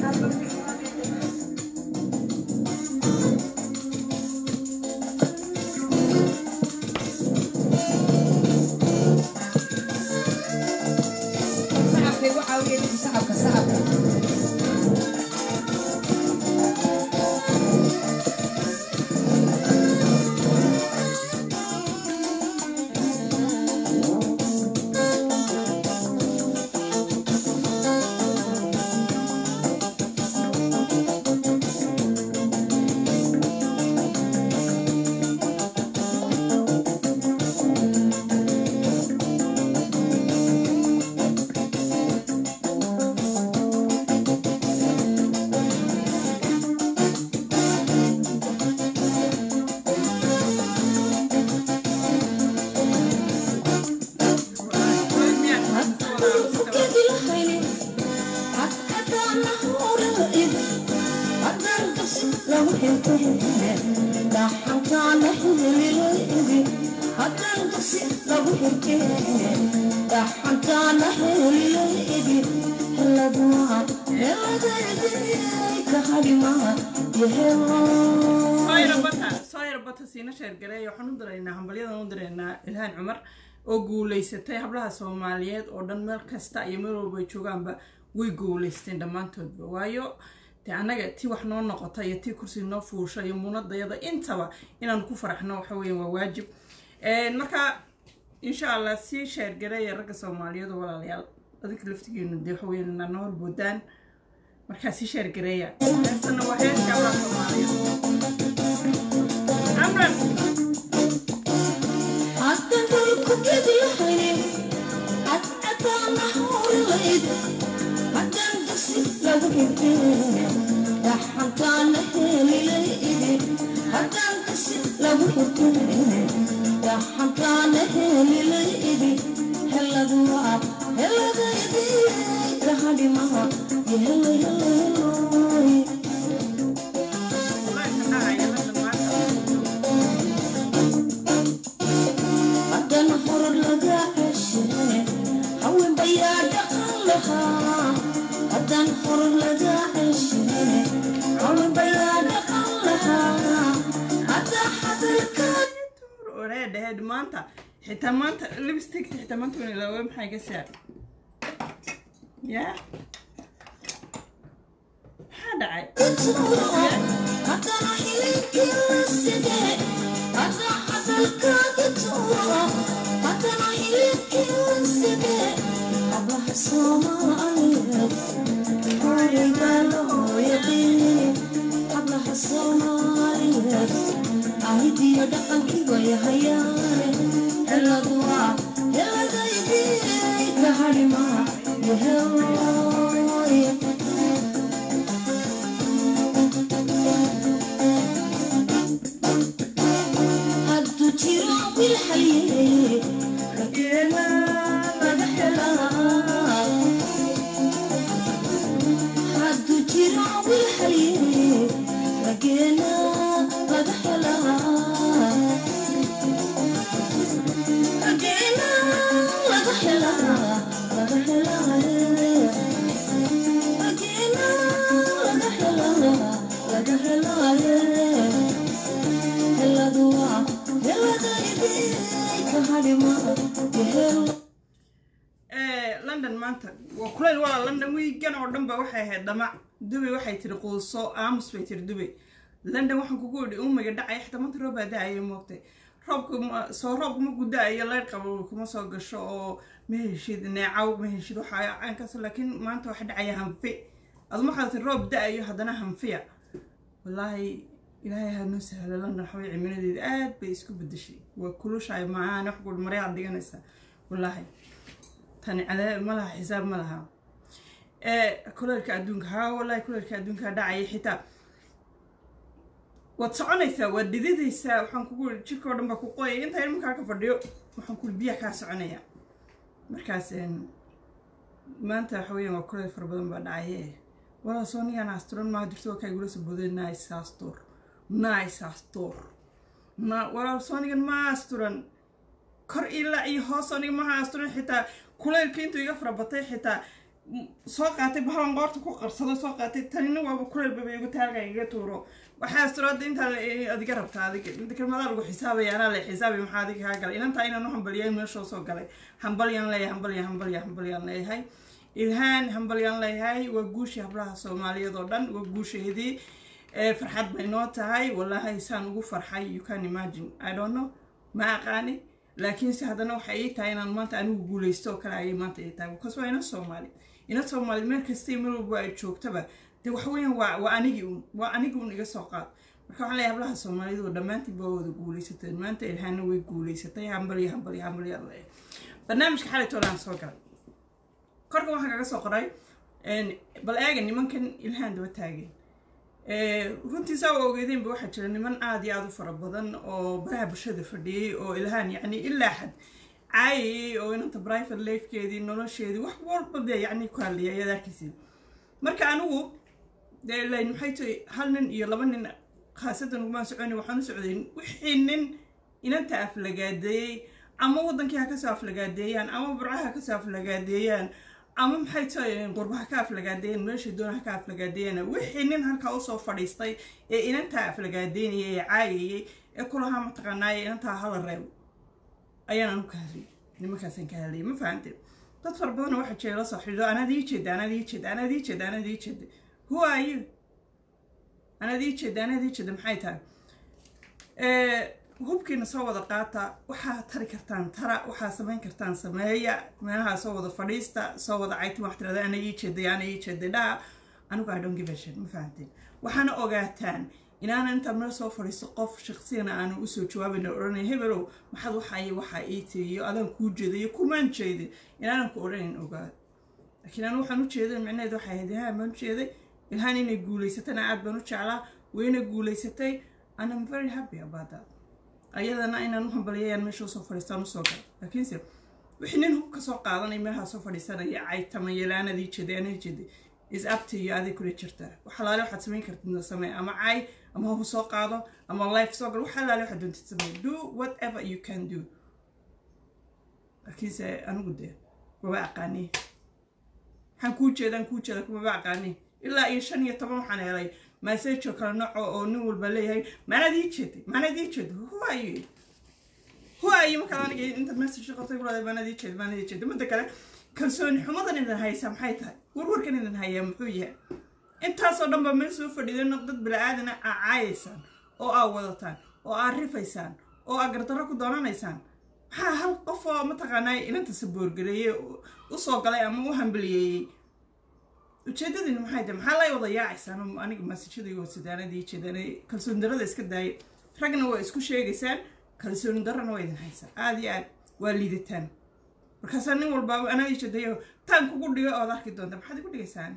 sacabka igu caawiya ninka sacabka sacabka soo yarbata siina sheergareey waxaan u diraynaa hambalyadan u diraynaa ilhaan cumar oo guulaysatay hablaha soomaaliyeed oo dhan meel kasta iyo meel walba ay joogaanba way guulaysteen dhammaantoodba waayo de annaga tii wax noo noqota iyo tii kursi noo fuusha iyo muunadayada intaba inaan ku faraxno waxa weeyaan waa waajib marka insha allah sii sheergareeya ragga soomaaliyeed oo walaalayaal adinka laftigeenu dee waxa weeyaan inaa noo horboodaan markaa sii sheergareeya heestana waa heeska hablaha soomaaliyeed amran wallahi shaqahaya hadda maanta oree dhaheed maanta xitaa maanta lipstick xitaa maanta wan ilaawe maxaa iga saar ya maxaa dhacay london maanta waa kuleyl waa london wiigan oo dhan ba waxay ahayd dhamac dubay waxay tiri quuso aamus bay tiri dubay london waxaan kugu idhi umiga dhacaya xitaa maanta roob baa da-ayo moogtay roobka ma soo roobka markuu da-ayo leyr qabo kuma soo gasho oo ma heshid neecaw ma heshid waxaa caynkaas laakiin maanta waxa dhacaya hanfi aduma waxaad tiri roob da-ayo haddana hanfiya wallaahi ilaahay ha noo sahlo london waxaway cimiladeeda aad bay isku bedeshay waa kulushahay maaan wax gul maryaad dhiganaysa wallaahi tani cadaab ma laha xisaab ma laha kuleelka adduunka haa wallahi kuleelka adduunka dhacaya xitaa waad soconaysaa waad dhididaysaa waxaan kugu ii jirka oo dhan baa ku qoyay intaa ilmakaa ka fadhiyo waxaan kuli biyaha kaa soconaya markaas maanta waxa weeyaan waa kuleel fara badan baa dhacaye walaa soo nigaan asturan maa jirto waa kaa igula soo booday nice astur nice astur na walaa soo nigan ma asturan kor ilaa iyo hoos aniga maha asturan xitaa kuleylka intuu iga fara batay xitaa soo qaatay bahalan qoorta ku qarsado soo qaatay tanina waaba kuleelbaba igu taalka iga tuuro waxaa asturada intaa adiga rabtaa adiga inta kalmadaa lagu xisaabaya anaa la xisaabay maxaa adiga kaa galay inantaa inaan u hambaliya meeshoo soo galay hambalyaan leeyahay hambalya hambalya hambalyaan leeyahay ilhaan hambalyaan leeyahay waa guushii hablaha soomaaliyeed oo dhan waa guusheedii farxad bay noo tahay wallaahi saan ugu farxay you can imagine i don't know ma aqaani laakiinse haddana waxay ii tahay inaan maanta anigu guulaysto oo kale ayay maanta ii tahay because waa ina soomaali ina soomaali meel kastay meel walba ay joogtaba de waxa weeyaan waa waa anigii un waa anigii un iga soo qaad marka waxaan leeyahay hablaha soomaalidu oo dhammaantiin baa wada guulaysateen maanta ilhaana way guulaysatay hambalya hambalya hambalya leeyahay barnaamijka xalay toolaan soo galay korka waxaan kaga soo qoray bal eega nimankan ilhaan daba taageen runtii saa u ogeedeenba waxaa jira niman aada iyo aada u fara badan oo baraha bulshada fadhiyey oo ilhaan yacni ilaa xad caayayay oo inanta private lifekeedii nolosheedii wax walba dee yacni ku hadlaya ayaad arkaysid marka anigu dee layn maxay tahay hal nin iyo laba nin khaasadan ugumaan soconi waxaan u socday wixii nin inanta aflagaadeeyey ama waddankii ha kasoo aflagaadeeyaan ama burcaha ha kasoo aflagaadeeyaan ama maxay tahay qurbaha ka aflagaadeeyeen meesha doona ka aflagaadeeyana wixii nin halkaa usoo fadhiistay ee inantaa aflagaadeynayay ee caayayay ee kulahaa mataqaanaaye inantaa hala reebo ayaan anu ka hadlay nimankaasaan ka hadlayay ma fahamte dad fara badanoo waxaa jira la soo xidhiidho anaad ii jeeda anaad ii jeeda anaad ii jeeda anaad ii jeeda who are you anaad ii jeeda anaad ii jeeda maxay tahay hubkiina soo wada qaata waxaa tari kartaan tara waxaa samayn kartaan sameeya meelaha soo wada fadhiista soo wada caytin wax tirada ana ii jeeday ana ii jeeday dhaa anigu i don't give a shit ma fahanteen waxaana ogaataan inaana intaa meel soo fadhiisto qof shaksiyana aanu usoo jawaabayna odhanay hebelow maxaad waxay waxaa ii tiriyo adaan kuu jeedayo kumaan jeedin inaanan ku odhanayn ogaad laakiin anu waxaan u jeeday micnaheed waxay ahayd ilhaan baan u jeeday ilhaan inay guulaysatana aad baan u jeclaa wayna guulaysatay and i'm very happy about that ayadana inaan u hambaliyayaan meesha usoo fadhiistaan usoo gala laakiinse wixii nin hub ka soo qaadanay meelaha soo fadhiisanaya caytamaya laanadii jeeday anaa jeeday is upto iyo aday kula jirtaa wax alaale waxaad samayn kartid samee ama cay ama hub soo qaado ama life soo gal wax alaale waxaad doontid samee do whatever you can do laakiinse anigu dee maba aqaani waxaan kuu jeedaan kuu jeeda kumaba aqaani ilaa iyo shan iyo toban waxaan helay massajo kala noco oo nin walba leeyahay maanaad ii jeeday maanaad ii jeeday who are you who are you markaad aniga intaad message qabtay kulaada maanaad ii jeeday maanaad ii jeeday midda kale kalsooni xumadan idin haysaa maxay tahay warwarkan idin hayaa muxuu yahay intaasoo dhan baa meel soo fadhiideen dad bili-aadana aa caayaysaan oo aa wadataan oo aa rifaysaan oo aa gardarro ku doonanaysaan maxaa hal qof oo mataqaanaa inanta saboorgareeyey usoo galay ama u hambaliyeeyey ujeedadini maxay tahay maxaa lay wada yaacaysaan aniga maasajadii wasadaanadii jeedaan kalsooni darrada iska daaya ragna waa isku sheegaysaan kalsooni darrana waa idin haysaa aada iyo aad waa liidataan markaasaa nin walbaaba anaa jeedayo taan kugu dhigo ood arki doonta maxaad igu dhigaysaan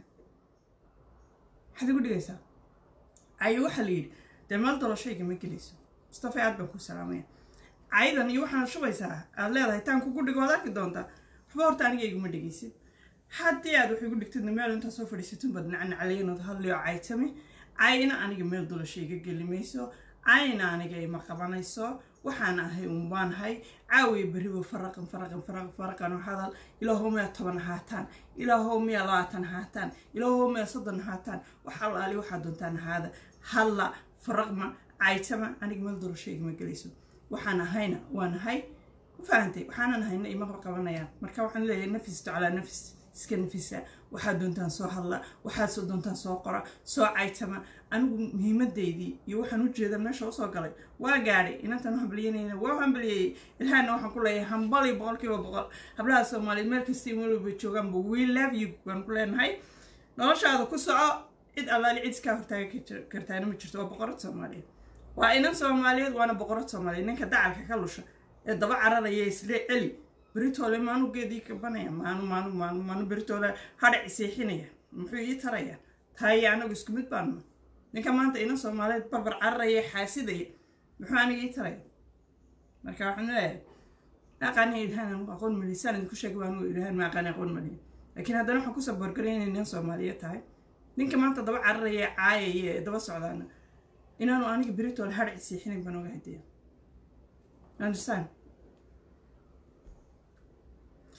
maxaad igu dhigaysaa cayo waxaa la yidhi dee meel doloshayga ma gelayso mustafa aad baan ku salaamaya cayadan iyo waxaad shubaysaa aad leedahay taan kugu dhigo ood arki doontaa waxba horta aniga iguma dhigaysid haddii aad wax igu dhigtidna meel intaa soo fadhiisatin baad nacnacaleynood hadliyo caytami cayna aniga meel dolasha iga geli mayso cayna aniga ima qabanayso waxaan ahay unbaanahay caawiya beriba faraqan faraqan faraqan faraqan oo hadal ilaahow miyaa toban haataan ilaahow miyaa labaatan haataan ilaahow miyaa soddon haataan wax allaali waxaa doontaan haada halla faraqma caytama aniga meel dolasha igama gelayso waxaan ahayna waan ahay ma fahantay waxaanan ahayna ima qabanayaan marka waxaan leeyahay nafisto calaa nafis iska nafisa waxaad doontaan soo hadla waxaad soo doontaan soo qora soo caytama anigu muhiimadeydii iyo waxaan u jeeda meesha usoo galay waa gaadhay inantaan u hambalyanayna waa u hambalyeeyey ilhaana waxaan ku leeyahay hambali boqolkiiba boqol hablaha soomaaliyeed meel kasta meel walba joogaanba we love you baan ku leenahay noloshaada ku soco cid allaali cid iskaa hortaaga kartaana ma jirto waa boqorad soomaaliyeed waa inan soomaaliyeed waana boqorad soomaaliyeed ninka dacalka ka lusha ee daba cararaya isle celi beritoole maanu geedii kabanaya maanu maanu maanu maanu beritoole hadhac seexinaya muxuu ii taraya taaya anagu isku mid baanu ninka maanta ina soomaaliyeed barbar cararaya xaasidaya muxuu aniga ii taraya marka waxaan leeyahay aqaani ilhaan aqoon malisaan idinku sheegay baan ilhaan ma aqaani aqoon maliya laakiin haddana waxaan kusoo borgaray inay nin soomaaliyeed tahay ninka maanta daba cararaya caayaya ee daba socdaana inaanu aniga beritoole hadhac seexinayn baan oga hadaya understand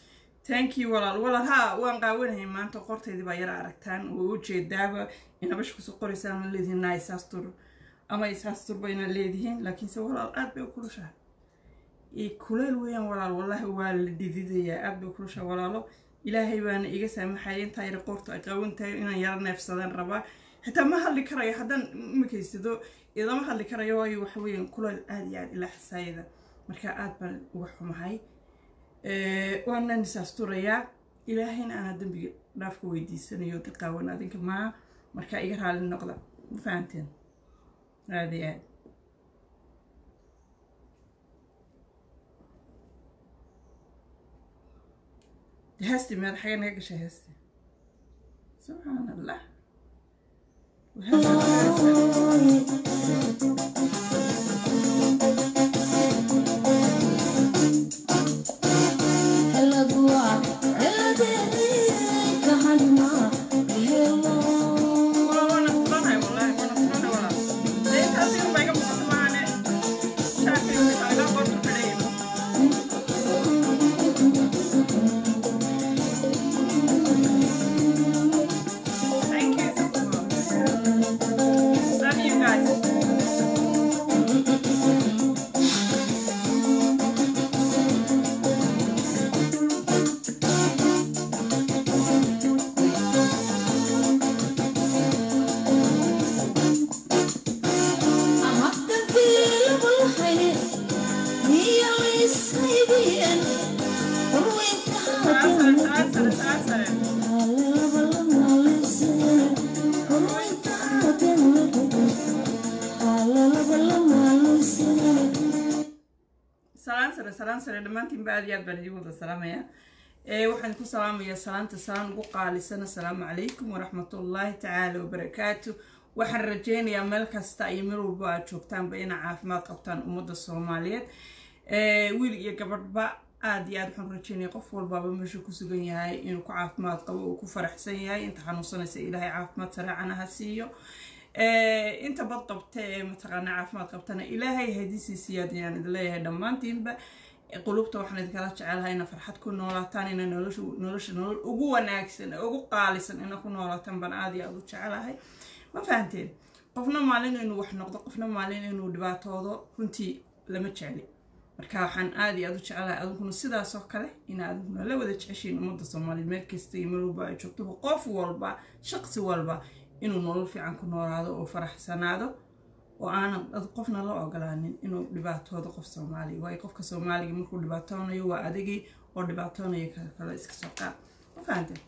thank you walaal walaal haa waan qaawanahay maanta qorteydii baa yara aragtaan oo ujeedaaba inabash kusoo qoraysaan ma leedihiin naa isaastur ama isaastur bayna leedihiin laakiinse walaal aad bay u kulushahay kuleyl weeyaan walaal wallaahi waa la dhididayaa aad bay u kulushahay walaalo ilaahay baana iga saamaxaya intaa yara qoorta ay qawan tahay inaan yara neefsadaan rabaa xitaa ma hadli karayo haddaan imikaysado idama hadli karayo waayo waxa weeyaan kuleyl aad iyo aad ilaa xasaayada marka aad baan uga xumahay waanaan isaasturayaa ilaahayna aanaa dembiga dhaafka weydiisanayo dad qaawan adinka maa marka iga raali noqda ma fahanteen aada iyo aad heesti meed xagee naga gashay heesti subxaan allah salaan sare salaan sare dhammaantiinba aad iyo aad baan idiin wada salaamaya waxaan ku salaamayaa salaanta salaan ugu qaalisan assalaamu calaykum waraxmatullaahi tacaala wabarakaatu waxaan rajeynayaa meel kasta iyo meel walba aad joogtaanba inaa caafimaad qabtaan ummadda soomaaliyeed wiil iyo gabadhba aad iyo aad waxaan rajeynaya qof walbaaba meeshu ku sugan yahay inuu ku caafimaad qabo uu ku faraxsan yahay inta xanuunsanaysa ilaahay caafimaad sareecana ha siiyo inta bad qabta ee mataqaana caafimaad qabtana ilaahay hadisii siyaad ayaan idin leeyahay dhammaantiinba qulubta waxaan idinkala jecelahay ina farxad ku noolaataan ina nolosha nolosha nolol ugu wanaagsan ugu qaalisan ina ku noolaataan baan aad iyo aad u jecelahay ma fahanteen qofna maalin inuu wax noqdo qofna maalin inuu dhibaatoodo runtii lama jecli marka waxaan aad iyo aad u jecelahay adinkuna sidaasoo kale ina adinkuna la wada jeceshiin ummadda soomaaliyeed meel kasta iyo meel walba ay joogto qof walba shaqsi walba inuu nolol fiican ku noolaado oo faraxsanaado oo aanan qofna la ogolaanin inuu dhibaatoodo qof soomaaliya waayo qofka soomaaliga markuu dhibaatoonayo waa adigii oo dhibaatoonaya kale iska soo qaad ma fahanteen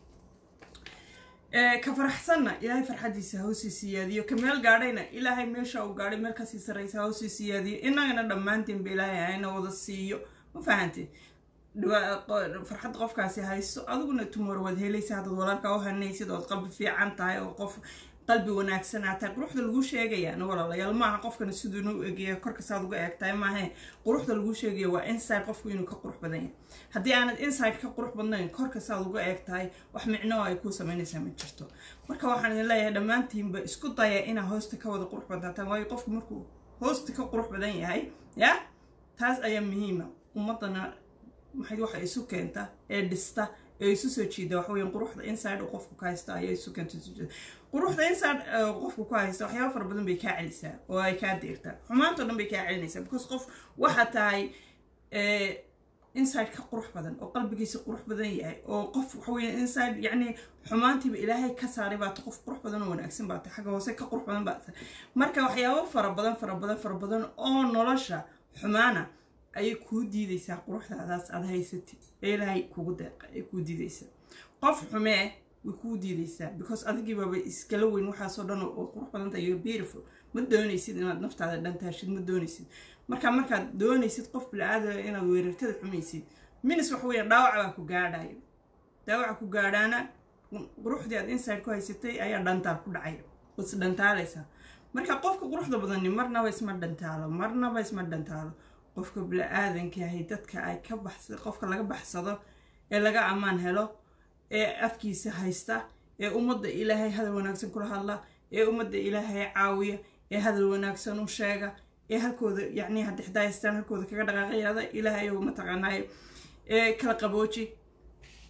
ka faraxsanna ilaahay farxadiisa hawsii siyaadiyo ka meel gaadhayna ilaahay meesha uu gaadhay meel kasii sarraysa hawsii siyaadiyo inagana dhammaantiinba ilaahay hayna wada siiyo ma fahanteen farxad qofkaasi haysto adiguna tumor waad helaysa haddaad walaalka u hanaysid ood qalbi fiican tahay oo qof qalbi wanaagsanaa tahay quruxda lagu sheegayaana walaalayaal maaha qofkana siduuna u egaya korkasaad uga eegtahay maahe quruxda lagu sheegaya waa inside qofku inuu ka qurux badan yahay haddii aanad inside ka qurux badnayn korkasaad uga eeg tahay wax micno ay kuu samaynaysaa ma jirto marka waxaan idin leeyahay dhammaantiinba isku daya inaa hoosta ka wada qurux badnaataan waayo qofku markuu hoosta ka qurux badan yahay ya taas ayaa muhiima ummadana maxay waxa isu keenta ee dhista ee isu soo jiida waxa weeyaan quruxda inside uu qofku ka haysta ayaa isu keenta isu jiida quruxda inside qofku ku haysta waxyaaba fara badan bay kaa celisaa oo ay kaa deertaa xumaantoo dhan bay kaa celinaysaa because qof waxa tahay inside ka qurux badan oo qalbigiisa qurux badan yahay oo qof waxa weeyaan inside yacni xumaantiiba ilaahay ka saaray baata qof qurux badan oo wanaagsan baata xagga hoose ka qurux badan baata marka waxyaabo fara badan fara badan fara badan oo nolosha xumaana ayay kuu diidaysaa quruxdaadaas aad haysatid ee ilaahay kugu deeqa ay kuu diidaysaa qof xumee way kuu diidaysaa because adigiibaba iskala weyn waxaasoo dhan oo qurux badanta iyo beautiful ma doonaysid inaad naftaada dhantaashid ma doonaysid marka markaad doonaysid qof bilaaadama inaad weerartada xumaysid minis waxa weeyaan dhaawac baa ku gaadhayo dhaawaca ku gaadhaana quruxdii aad inside ku haysatay ayaa dhantaal ku dhacaya is dhantaalaysaa marka qofka quruxda badani marnaba isma dhantaalo marnaba isma dhantaalo qofka bili-aadankahay dadka ay ka baxsa qofka laga baxsado ee laga ammaan helo ee afkiisa haysta ee ummadda ilaahay hadal wanaagsan kula hadla ee ummadda ilaahay caawiya ee hadal wanaagsan u sheega ee halkooda yacni haddii xitaa haystaan halkooda kaga dhaqaaqayada ilaahay ou mataqaanaayo ee kala qabooji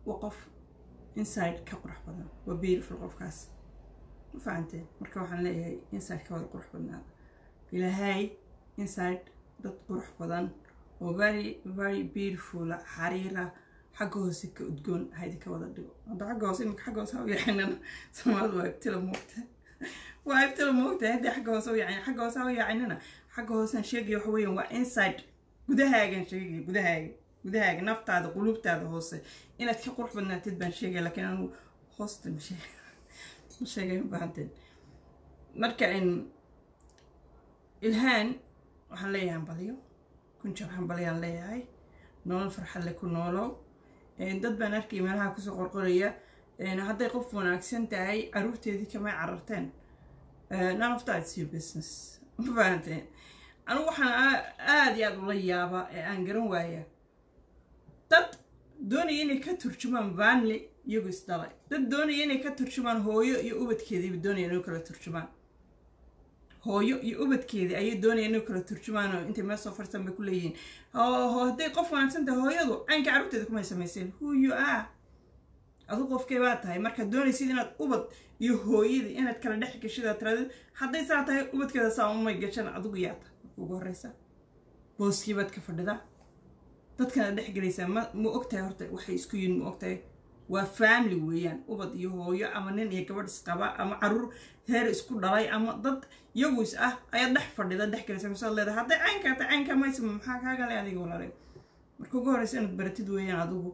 waa qof inside ka qurux badan waa beautiful qofkaas ma fahanteen marka waxaan leeyahay inside ka wada qurux badnaada ilaahay inside dad qurux badan oo very very beautiful xariira xagga hoose ka udgoon haydi ka wada dhigo hadda xagga hoose iminka xagga hoose ha u yacinana soomaalidu waa ibtila moogta waa ibtila moogta haddii xagga hoose u yacin xagga hoose ha u yacinana xagga hoosean sheegaya waxa weeyaan waa inside gudahaagan sheegaya gudahaaga gudahaaga naftaada qulubtaada hoose inaad ka qurux badnaatid baan sheegaya laakiin anigu hoosta ma sheeg ma sheegay ma baahanteen marka in ilhaan waxaan leeyahay hambaliyo kun jeer hambaliyaan leeyahay nolol farxad leh ku noolow dad baan arkay meelaha kusoo qorqoraya hadday qof wanaagsan tahay caruurteedii kamay cararteen none of that is your business ma fahanteen anigu waxaan aada iyo aada ula yaabaa ee aan garan waaya dad doonaya inay ka turjumaan family iyagu isdhalay dad doonaya inay ka turjumaan hooyo iyo ubadkeediiba doonaya inay kala turjumaan hooyo iyo ubadkeedii ayay doonaya inay kala turjumaan oo intay meel soo farsan bay ku leeyihiin hadday qof wanaagsan tahay hooyadu caynka carruurteeda kumay samayseen who you are adu qofkay baa tahay markaad doonaysid inaad ubad iyo hooyadii inaad kala dhex gashida tiraadid hadday saa tahay ubadkeeda saa umay gashan adigu yaa tahay marka ugu horreysa booskii baad ka fadhidaa dadkana dhex gelaysaa ma ma ogtahay horta waxay isku yihin ma ogtahay waa family weeyaan ubad iyo hooyo ama nin iyo gabadh isqaba ama caruur heer isku dhalay ama dad iyagu is ah ayaad dhex fadhida dhex gelaysa masaad leedahay hadday caynkaa tahay caynkaa maysa maxaa kaagale adiga walaalay marka ugu horreysa inaad baratid weeyaan adigu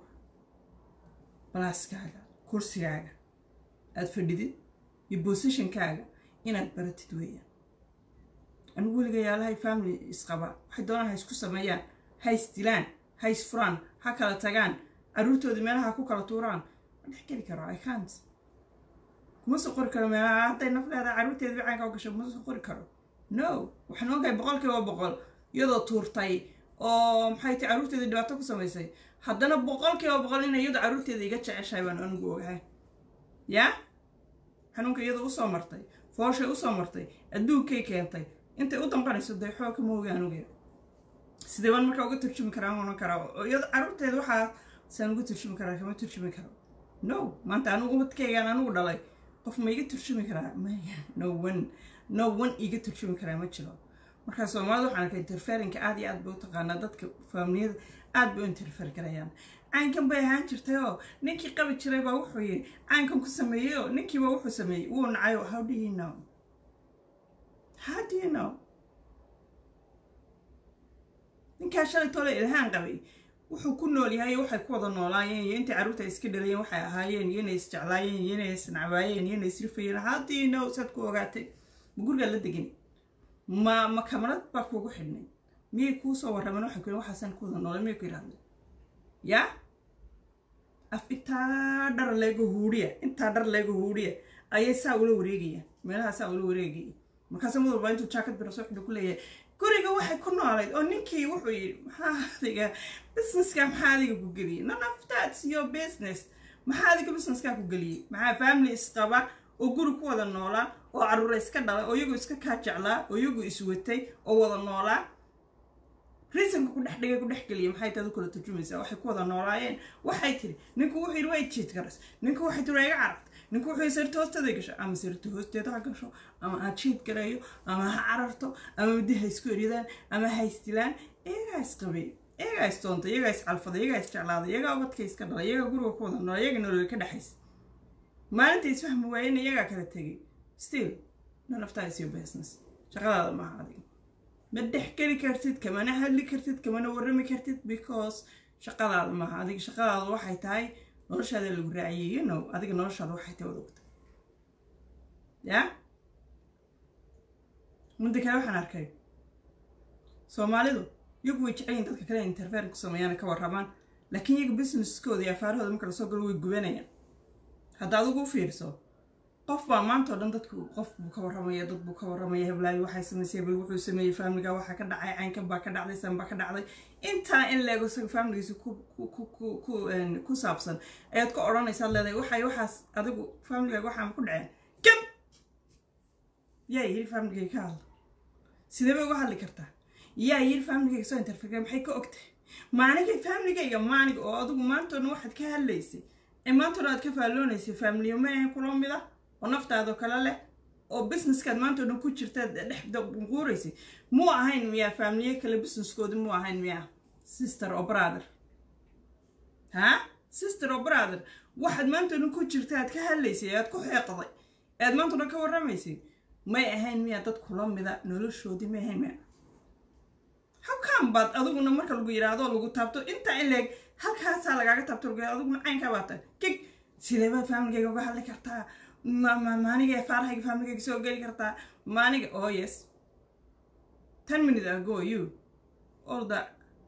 balaaskaaga kursigaaga aada fadhidid iyo bosishonkaaga inaad baratid weeyaan anigu weliga yaalahay family isqaba waxay doonaan ha isku sameeyaan ha isdilaan ha isfuraan ha kala tagaan caruurtoodii meelaha ku kala tuuraan ma dhex geli karo i cant kuma soo qori karo meelaha hadday naf leedahay caruurteeda bicaanka u gasho kuma soo qori karo no waxaan ogahay boqol kiiba boqol iyadoo tuurtay oo maxay tahay caruurteeda dhibaato ku samaysay haddana boqol kiiba boqol inay iyadu caruurteeda iga jeceshahay baan anigu ogahay yaa xanuunka iyada usoo martay fooshay usoo martay adduunkay keentay intay u damqanayso dee xoog kama ogaan oge sidee baan markaa uga turjumi karaa ohan karaa oo iyada caruurteeda waxaa saan uga turjumi karaa kama turjumi karo no maanta anigu ubadkaygaan anigu dhalay qof ma iga turjumi karaa maya no one no one iga turjumi karaa ma jiro markaa soomaalida waxaan arkay interferinka aad iyo aad bay u taqaanaa dadka faamiliyada aad bay u interfer garayaan caynkan bay ahaan jirtay oo ninkii qabi jiray baa wuxuu yidhi caynkan ku sameeyey oo ninkiiba wuxuu sameeyey wuu nacayo how do you know how do you know ninkaa shalay tole ilhaan qabay wuxuu ku nool yahay waxay ku wada noolaayeen iyo intay carruurta iska dhalayeen waxay ahaayeen iyo inay isjeclaayeen iyo inay isnacbaayeen iyo inay isrifayeen how do you know saad ku ogaatay ma gurigaad la degani ma ma kamarad baa kuugu xidhnay miyay kuu soo warrameen waxay ku waxaasaan ku wada noolay miyay ku yidhahdeen yaa af intaa dhar leego huudhiya intaa dhar leego huudhiya ayay saa ula wareegayaan meelaha saa ula wareegaya markaasa mid walba intuu jaakad biro soo xidho ku leeyahay guriga waxay ku noolayd oo ninkii wuxuu yidhi maxaa adiga businesska maxaa adiga ku geliyey none of that's your business maxaa adiga businesska ku geliyey maxaa family isqaba oo guri ku wada noolaa oo carruura iska dhalay oo iyagu iska kaa jeclaa oo iyagu iswatay oo wada noolaa reasonka ku dhex dhigay ku dhex geliya maxay taadu kala turjumaysaa waxay ku wada noolaayeen waxay tiri ninku wuxuu yidhi way jiid garas ninku waxay tiri waa iga carabta ninku wuxuu yidhi sirta hoosteeda gasho ama sirta hoosteeda ha gasho ama ha jiid garayo ama ha cararto ama muddi ha isku eryadaan ama ha isdilaan iyagaa isqabay iyagaa istoonta iyagaa iscalfaday iyagaa isjeclaaday iyagaa ubadka iska dhalay iyagaa guriga ku wada noola iyaga nolol ka dhexaysa maalinta isfahmi waayena iyagaa kala tegay still none of that is your business shaqadaada maaha adiga ma dhex geli kartid kamana hadli kartid kamana warrami kartid because shaqadaada maaha adiga shaqadaada waxay tahay noloshaada lagu raaciyay you know adiga noloshaada waxay tahay wada ogta ya midda kale waxaan arkay soomaalidu iyagu way jecel yihin dadka kale interfer ku sameeyaan ka warramaan laakiin iyaga businesskooda iyo afaarahooda marka lasoo galo way gubanayaan hadda adigu u fiirso qof baa maanta oo dhan dadku qof buu ka warramaya dad buu ka warramaya heblaayo waxay samaysay bal wuxuu sameeyey faamiliga waxaa ka dhacay caynkan baa ka dhacday san baa ka dhacday intaa in leego isaga faamiligiisa ku saabsan ayaad ka odhanaysaad leedahay waxay waxaas adigu faamiligaga waxaan ku dhaceen gab yaa yiri faamiligayga ka hadla sidee bay uga hadli kartaa yaa yiri faamiligayga soo interfere maxay ka ogtahay maaniga faamiligayga maanig oo adigu maanta oo dhan waxaad ka hadlaysay ee maantana aad ka faalloonaysay faamiliyo ma ahayn kula mid ah oo naftaadoo kale leh oo businesskaad maanta o dhan ku jirtaad dhex quuraysay muu ahayn miyaa faamiliye kale businesskooda muu ahayn miyaa sister oo brother ha sister oo brother waxaad maanta o dhan ku jirta aad ka hadlaysay aad ku xeeqday aad maanta o dhan ka warramaysay may ahayn miyaa dad kula mida noloshoodii may ahayn miya halkaan baad adiguna marka lagu yidhaahdo lagu taabto intaa in leeg halkaasaa lagaaga taabto lagu yidhahdo adiguna caynkaa baa tahay kig sidee baad faamiligayga uga hadli kartaa maaniga faarahayga faamiligayga soo geli kartaa maaniga oh yes ten minute ago you all the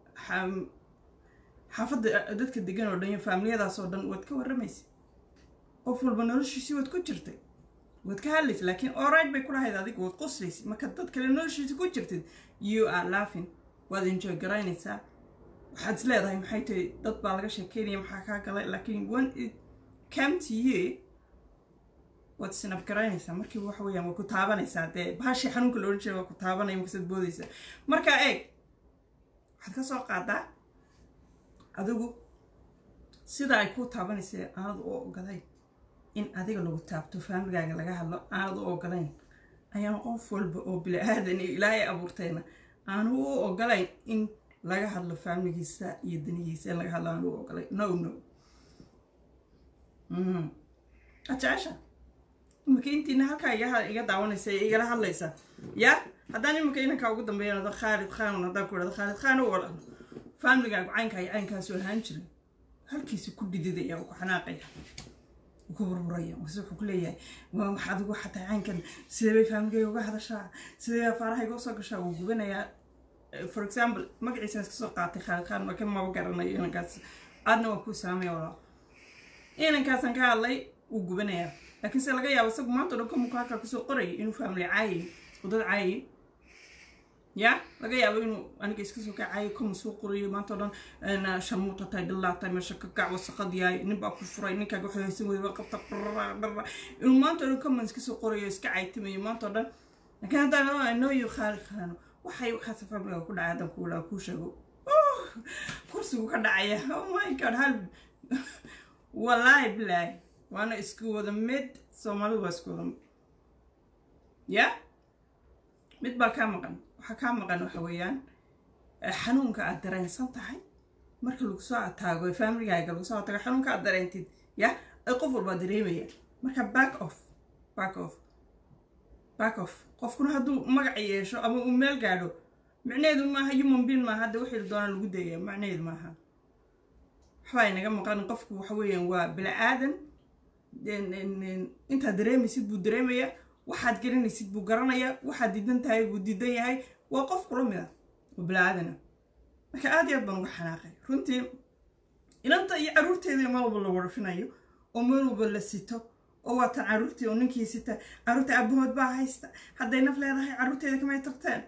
xaafadda dadka degan oo dhan iyo faamiliyadaas oo dhan waad ka warramaysa qof walba noloshiisii waad ku jirtay waad ka hadlaysa laakiin alright bay kulahayd adiga waad qoslaysa marka dad kale noloshiisa ku jirtid you are laughing waad enjoy garaynaysaa waxaad is leedahay maxay tahay dad baa laga sheekeynaya maxaa kaa galay laakiin when it came to you waad sinab garaynaysaa markii waxa weeyaan waa ku taabanaysaa dee bahashii xanuunka la odhan jiray waa ku taabanaya markasaad boodaysaa marka eeg waxaad ka soo qaadaa adigu sida ay ku taabanaysa aanad u ogolayn in adiga lagu taabto faamigaaga laga hadlo aanad u ogolayn ayaan qof walba oo bili-aadan iyo ilaahay abuurtayna aanu u ogolayn in laga hadlo faamiligiisa iyo danihiisa in laga hadlo aanu u ogolayn no no ajecesha imika intiina halkaa iga daawanaysa ee igala hadlaysa ya haddaan imika inankaa ugu dambeeyanado khaalid khaanun haddaan ku idhahdo khaalid khaan u wala faamligaagu caynkaa iyo caynkaasu ahaan jiray halkiisa ku dhididaya oo ku xanaaqaya oo ku burburaya markaase wuxuu ku leeyahay waa wax adigu xataa caynkan sidee bay faamligayga uga hadashaa sidee baa faarahayga usoo gashaa wuu gubanayaa for example magaciisaan iska soo qaatay khaalid khaan marka maba garanayo inankaas aadna waa kuu saamaya walaa inankaasaan ka hadlay wuu gubanayaa laakiin se laga yaabo isagu maanta o dhan kamuka halkaa kusoo qorayay inuu faamili caayay oo dad caayay ya laga yaabo inuu aniga iska soo kacayo kamu soo qorayo maanta o dhan shamuuta tahay dhilaatay meesha ka kac wasaqad yahay nin baa ku furay ninkaaga waxay haysan weyda waa qabta dhara inuu maanta o dhan kaman iska soo qorayo iska caytimayo maanta o dhan laakiin haddaan nooyo khaali khaano waxay waxaase faamiliga ku dhacay haddaan kuulaa kuu sheego kursigu ka dhacaya oh my god hal wallaahi bilaahi waana isku wada mid soomaalidu waa isku wada mid ya mid baa kaa maqan waxaa kaa maqan waxa weeyaan xanuunka aad dareensan tahay marka lagu soo ataago ee faamiligaaga lagu soo ataago xanuunka aad dareentid ya ay qof walbaa dareemaya marka back off back off back off qofkuna hadduu magac yeesho ama uu meel gaadho micnaheedu maaha human being maaha hadda wixii doona lagu dayaya macnaheedu maaha waxbaa inaga maqan qofku waxa weeyaan waa bila-aadan intaad dareemaysid buu dareemaya waxaad garanaysid buu garanayaa waxaad diidan tahay buu diidan yahay waa qof kula mid ah oo bila-aadana marka aad iyo aad baan uga xanaaqay runtii inanta iyo caruurteeda meel walba la warfinayo oo meel walba la sito oo waatan caruurtii oo ninkii sita caruurta aabahood baa haysta hadday naf leedahay caruurteeda kamay tagteen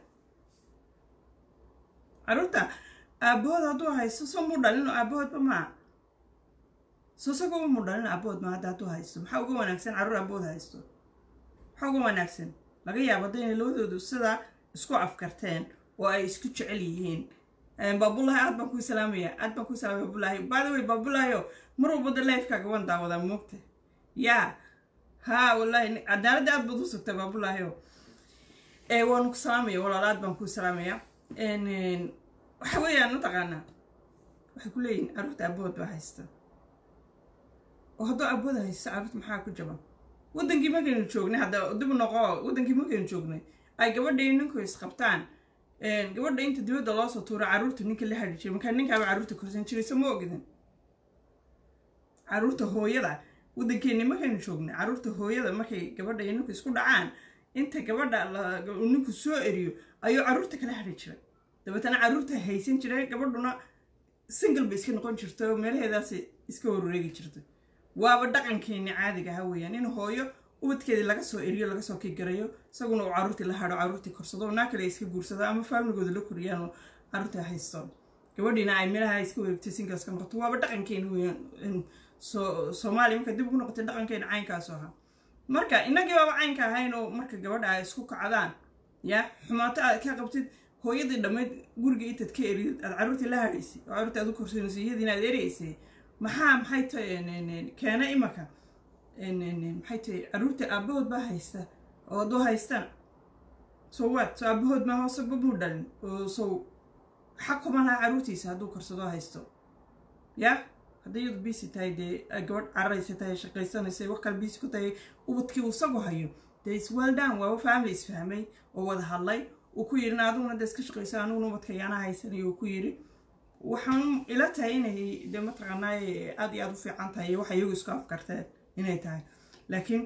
caruurta aabahood hadduu haysto soo muu dhalin oo aabahoodba maa soo sagoo muu dhalin aabahood maa hadda hadduu haysto maxaa uga wanaagsan carruur aabahood haysto maxaa uga wanaagsan laga yaabo haddayna labadoodu sidaa isku afkarteen oo ay isku jecel yihiin baabulahi aad baan kuu salaamaya aad baan kuu salaamaya baabulahi by the way baabulahiyo mar walbada lifekaaga waan daawadaa moogta yaa ha wallahi cadaaladda aad baad u sugtay baabulahiyo waanu ku salaamaya walaal aad baan kuu salaamaya waxa weeyaan mataqaanaa waxay ku leeyihin carruurta aabahood baa haysta oo hadduu aabahood haysto carruurta maxaa ku jaban waddankii markaynu joognay hadda dib noqo waddankii markaynu joognay ay gabadha iyo ninku isqabtaan gabadha inta dibadda loo soo tuuro carruurta ninka la hadhi jiray markaa ninkaaba carruurta korsan jiray soo ma ogidin carruurta hooyada waddankeeni markaynu joognay carruurta hooyada markay gabadha iyo ninku isku dhacaan inta gabadha ninku soo eriyo ayuu carruurta kala hadhi jiray dabeetana carruurta haysan jiray gabadhuna single bay iska noqon jirta oo meelaheedaas iska warwareegi jirtay waaba dhaqankeeni caadiga ha weeyaan in hooyo ubadkeedii laga soo eriyo laga soo kigarayo isaguna uu carruurtii la hadho carruurtii korsado naa kale iska guursado ama faamligooda la koriyaan oo carruurtii haysto gabadhiina ay meelaha iska wareegtay singleska noqoto waaba dhaqankeeni weeyaan soomaaliya marka dib ugu noqotay dhaqankeena caynkaasu ahaa marka innagii baaba caynka ahayn oo marka gabadha ay isku kacdaan ya xumaato aad ka qabtid hooyadii dhammayd guriga intaad ka eridid aad carruurtii la hadhaysay oo carruurtii aad u korsanayso iyadiina aad ereysay maxaa maxay tahay keena imaka maxay tahay caruurta aabahood baa haysta oo hadduu haystaan so what so aabahood maa hoose babuu dhalin oo so xaq kuma laha caruurtiisa hadduu karsado haysto ya hadday iyadu bisi tahay dee gabadh cararaysa tahay shaqaysanaysa wax kale bisi ku tahay ubadkii uu isagu hayo dee iswell down waaba family isfahmay oo wada hadlay uu ku yidhi adiguna dee iska shaqaysa aniguna ubadka yaana haysanay uu ku yidhi waxaan ila tahay inay dee mataqaanaaye aada iyo aada u fiican tahay iyo waxa iyagu isku afkarteen inay tahay laakiin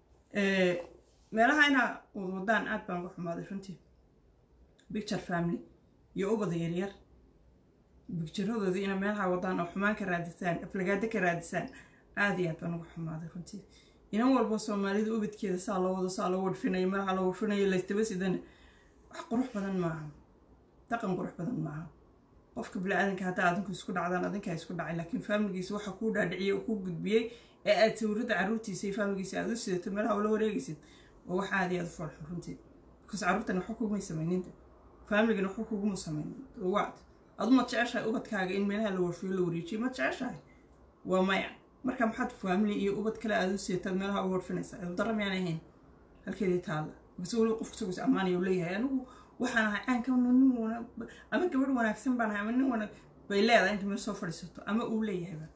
meelaha inaa wadwadaan aad baan uga xumaaday runtii picture family iyo ubada yaryar bigjaradooda ina meelaha wadaan oo xumaan ka raadisaan aflagaado ka raadisaan aada iyo aad baan uga xumaaday runtii inan walba soomaalida ubadkeeda saa loo wado saa loo wadhfinayo meelaha loo wadhfinayo laystaba sidana wax qurux badan maaha dhaqan qurux badan maaha qofka bili-aadanka haddaa adinku isku dhacdaan adinkaa isku dhacay laakiin faamiligiisa waxa kuu dhaadhiciyey oo kuu gudbiyey ee aad sawirada caruurtiisa iyo faamiligiisa aad u sidato meelaha ula wareegaysid oo wax aada iyo aada u foolxun runtii bikaas carruurtan waxba kugumay samayninta faamiligana waxba kuguma samaynin waad adu ma jeceshahay ubadkaaga in meelaha la warfiyo la wareejiyo ma jeceshahay waa maya marka maxaad faamili iyo ubad kale aada u sidataa meelaha u warfinaysaa cidudara miyaan ahayn halkeedii taalla base weliba qofka isagoo is ammaanaya u leeyahay anigu waxaan ahay caankana nin wana ama gabadh wanaagsan baan ahay ama nin wana bay leedahay inta meel soo fadhiisato ama uu leeyahayba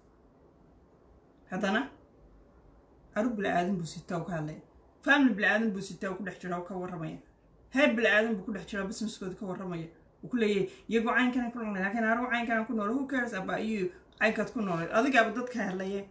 haddana carruur bila-aadan buu sitaa u ka hadlaya family bila-aadan buu sitaa u ku dhex jiraa u ka warramaya heer bila-aadan buu ku dhex jiraa businesskooda ka warramaya uu ku leeyahay iyagoo caynkana ku noolay laakiin anigu caynkana ku noolay who cares about you caynkaad ku noolay adigaaba dadka hadlaye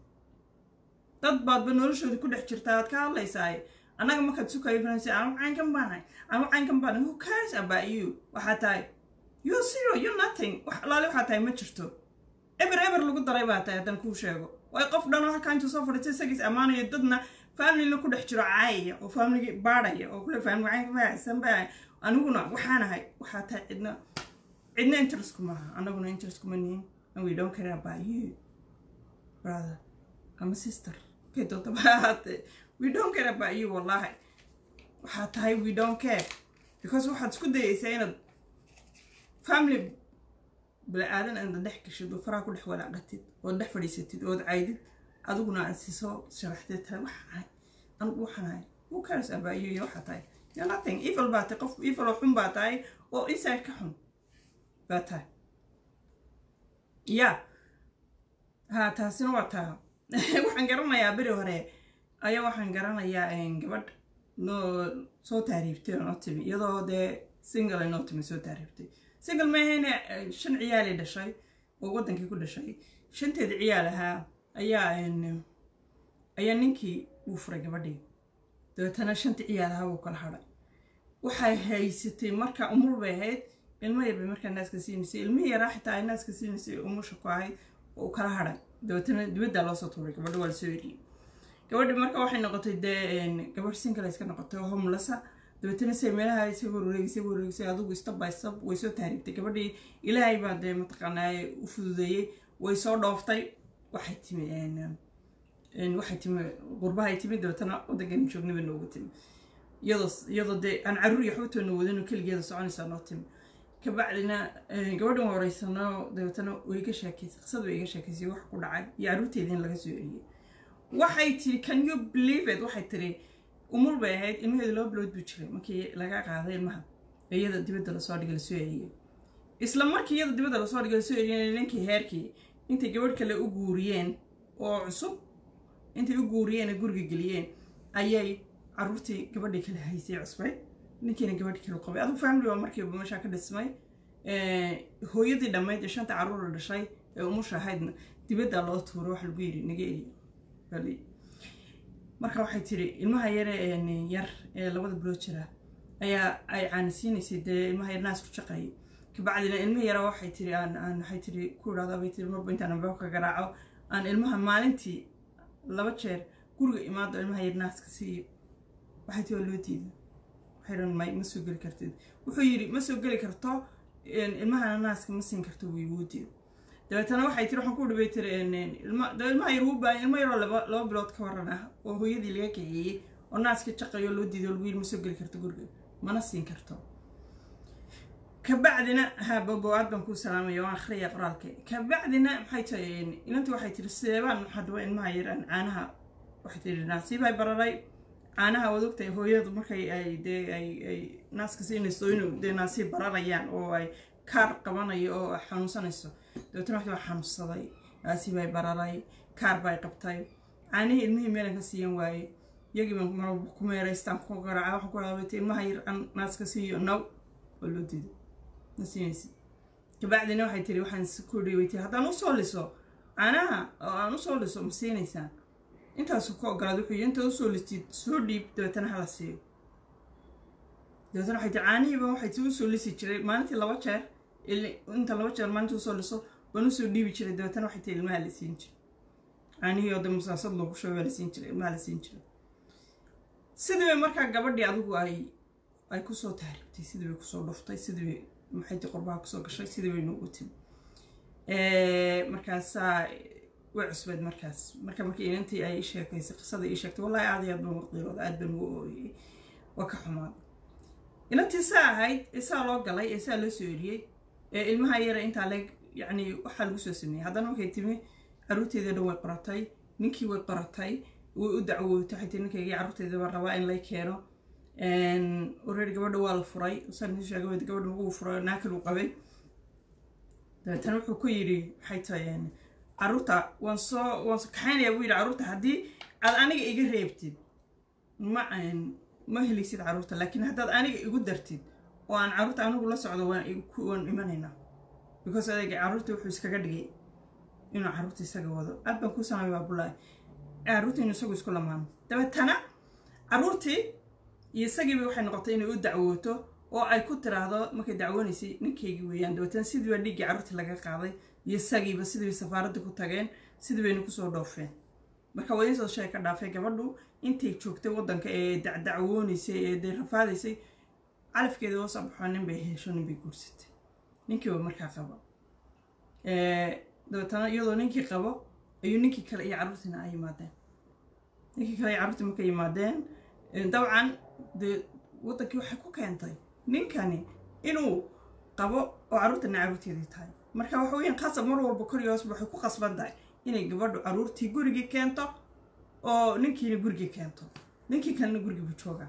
dad baadba noloshooda ku dhex jirtaa aad ka hadlaysaaye annaga markaad sukayo fanaysa anigu caynkan baanahay anigu caynkan baanahay who cares about you waxaa tahay you zero you nothing wax alaale waxaa tahay ma jirto eber eber lagu daray baa tahay haddaan kuu sheego way qof dhan oo halkaa intuu soo fadhiistay isagiis ammaanayo dadna familina ku dhex jiro caayaya oo familigi baadhaya oo kule family caynka ma haysan baa aniguna waxaanahay waxaa tahay cidna cidna interest kumaha annaguna interest kuma nihin and we don't care about you brother ama sister kay doonta ba ahaatee we don't care about you wallahi waxaa tahay we don't care because waxaad isku dayaysaa inaad family bili-aadan aada dhex gashid oo faraha ku dhex walaaqatid ood dhex fadhiisatid ood caydid adiguna aad si soo sharaxdid tahay waxaan ahay anigu waxaan ahay who cares about you iyo waxaa tahay you're nothing evil baa tahay qof evil oo xun baa tahay oo inside ka xun baa tahay ya ha taasina waa taa waxaan garanayaa beri hore ayaa waxaan garanayaa gabadh noo soo taariibtay oo noo timi iyadoo dee single ay noo timi soo taariibtay single maahayne shan ciyaalay dhashay oo waddankii ku dhashay shanteeda ciyaal ahaa ayaa ayaa ninkii uu furay gabadhii dabeetana shantii ciyaal ahaa wuu kala hadhay waxay haysatay marka umur bay ahayd ilmo yar bay markaa naaska siinaysay ilmihii yaraa xitaa ay naaska siinaysay umusha ku ahayd oo kala hadhay dabeetana dibaddaa loosoo tuuray gabadha waa lasoo eriyey gabadhi marka waxay noqotay dee gabadh sinkale iska noqotay oo homlasa dabeetana say meelaha isaga wareegisay wareegisay adigu step by step way soo taariibtay gabadhii ilaahay baa dee mataqaanaa u fududeeyey way soo dhooftay waxay timi waxay timi qurbahay timi dabeetana waddankan joognaba noogu timi iyadoo iyadoo dee aan carruur iyo xubtoona wadano keligeeda soconaysaa noo timi kabacdina gabadhan horeysano dabeetana way iga sheekaysay qisada way iga sheekaysay wax ku dhacay iyo carruurteediin laga soo eriyey waxay tiri can you believe it waxay tiri umul bay ahayd ilmaheeda loo bilood buu jiray markii laga qaaday ilmaha ee iyada dibadda lasoo dhigay lasoo eriyey isla markii iyada dibadda lasoo dhigay lasoo eriyey ninkii heerkii intay gabadh kale u guuriyeen oo cusub intay u guuriyeen ee guriga geliyeen ayay carruurtii gabadhii kale haysay cusbay ninkiina gabadh kale qabay adigu family waa markiiba meeshaa ka dhismay hooyadii dhammayd ee shanta carruura dhashay ee umusha ahaydna dibaddaa loo tuuro wax lagu yidhi naga eriyo marka waxay tiri ilmaha yare yar ee labada bilood jira ayaa ay caanisiinaysay dee ilmaha yar naas ku shaqeeyay kabacdina ilmaha yara waxay tiri aan aan waxay tiri ku idhahdaa bay tiri marba intaan albaab ka garaaco aan ilmaha maalintii laba jeer guriga imaado ilmaha yar naaska siiyo waxay tiri waa loo diiday waxay dhan may ma soo geli kartid wuxuu yidhi ma soo geli karto ilmahana naaska ma siin karto wuu igu diiday dabeetana waxay tiri waxaan ku dhibay tiri ilmaha yar wuu baahan ilma yaroo laba laba bilood ka waran ah oo hooyadii laga kaxeeyey oo naaska jaqayo loo diiday oo lagu yidhi ma soo geli karto guriga mana siin karto kabacdina ha boboaad baan kuu salaamaya waan akhriya qoraalka kabacdina maxay tahay inanti waxay tiri sideebaan hadwa ilmaha yaraan caanaha waxay tiri naasiibay bararay caanaha waad ogtahay hooyadu markay ay dee ay ay naaska siinayso inuu dee naasiib bararayaan oo ay kaar qabanayo oo xanuunsanayso dabeetana waxay waa xanuunsaday naasiibay bararay kaar bay qabtay caanihii ilmihii meelan ka siiyan waaye iyagii baan marwalba ku meeraystaan ku garaaca waxaan ku dhaabata ilmaha yar aan naaska siiyo naw oo loo diiday ma siinaysid kabacdina waxay tiri waxaan ku dhiibay tiri haddaan usoo liso caanaha oo aan usoo liso ma siinaysaan intaasu ka ogolaad wuxuu yidhi intaad usoo listid soo dhiib dabeetana hala siiyo dabeetana waxay tiri caanihiiba waxay ti usoo lisi jiray maalintii laba jeer inta laba jeer maalintii usoo liso waan usoo dhiibi jiray dabeetana waxay tiri ilmaha la siin jiray caanihii oo de musaasad loogu sheego waa la siin jiray ilmaha la siin jiray sidii bay markaa gabadhii adigu ay ay kusoo tahribtay sidii bay kusoo dhuftay sidii bay maxayti qurbaha kusoo gashay sidii bay noogu timi markaasaa way cusbeed markaas marka markii inantii ay sheekaysay qisada ii sheegtay wallahi aad iyo aad baan waqiilooda aad baan ugu ooyey waa ka xumaaday inantii saa ahayd ee saa loo galay ee saa loo soo eriyey ee ilmaha yara intaa leeg yacni waxaa lagu soo sameeyey haddana markay timi caruurteeda dhan way qoratay ninkii way qoratay way u dacwootay waxay tiri ninkaygii carruurteeda baan rabaa in lay keeno already gabadha waa la furay saan idin sheegay gabadha wuu furay naakil uu qabay dabeetana wuxuu ku yidhi maxay tahay carruurta waan soo waan soo kaxaynayaa buu yidhi carruurta haddii aad aniga iga reebtid ma ma helaysid carruurta laakiin haddaad aniga igu dartid oo aan carruurta anigu la socdo waan waan imanaynaa because adayga carruurta wuxuu iskaga dhigay inuu carruurta isaga wado aad baan ku sanamay baabulaahi carruurta inuu isagu isku lamaano dabeetana carruurtii iyo isagiiba waxay noqotay inay u dacwooto oo ay ku tiraahdo markay dacwoonaysay ninkaygii weeyaan dabeetana sidii baa dhiiggii carruurtii laga qaaday iyo isagiiba sidii bay safaaradda ku tageen sidii bayna kusoo dhoofeen marka waa insoo shay ka dhaafay gabadhu intay joogtay waddanka ee dacdacwoonaysay ee dee rafaadaysay calafkeeda oo soo baxo nin bay hesho nin bay guursatay ninkiiba markaa qabo dabeetana iyadoo ninkii qabo ayuu ninkii kale iyo carruurtiina ay yimaadeen ninkii kale iyo carruurtii markay yimaadeen dabcan dee waddankii waxay ku keentay ninkani inuu qabo oo carruurtana carruurteedii tahay marka waxa weeyaan qasab mar walba kor iyo hoosba waxay ku qasban tahay inay gabadhu carruurtii gurigii keento oo ninkiina gurigii keento ninkii kalena gurigii buu joogaa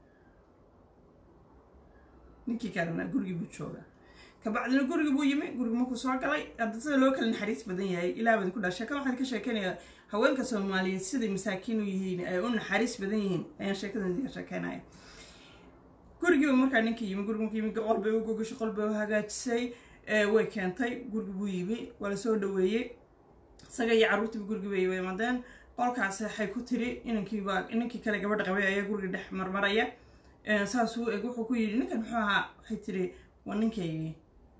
ninkii kalena gurigii buu joogaa kabacdina gurigii buu yimi gurigi markuu soo galay hadda sida loo kala naxariis badan yahay ilaa badi ku dhaa sheekada waxaan ka sheekeynayaa haweenka soomaaliyeed siday masaakiin u yihiin ay u naxariis badan yihiin ayaan sheekadan idiga sheekeynaya gurigiiba markaa ninkii yimi gurigi markuu yimi qol bay u gogashay qol bay u hagaajisay way keentay gurigi buu yimi waa lasoo dhaweeyey isaga iyo carruurtiiba gurigi bay yimaadeen qolkaasi waxay ku tiri inankiiba ninkii kale gabadha qabay ayaa guriga dhex marmaraya saasuu eg wuxuu ku yidhi ninkan muxuu ahaa waxay tiri waa ninkaygii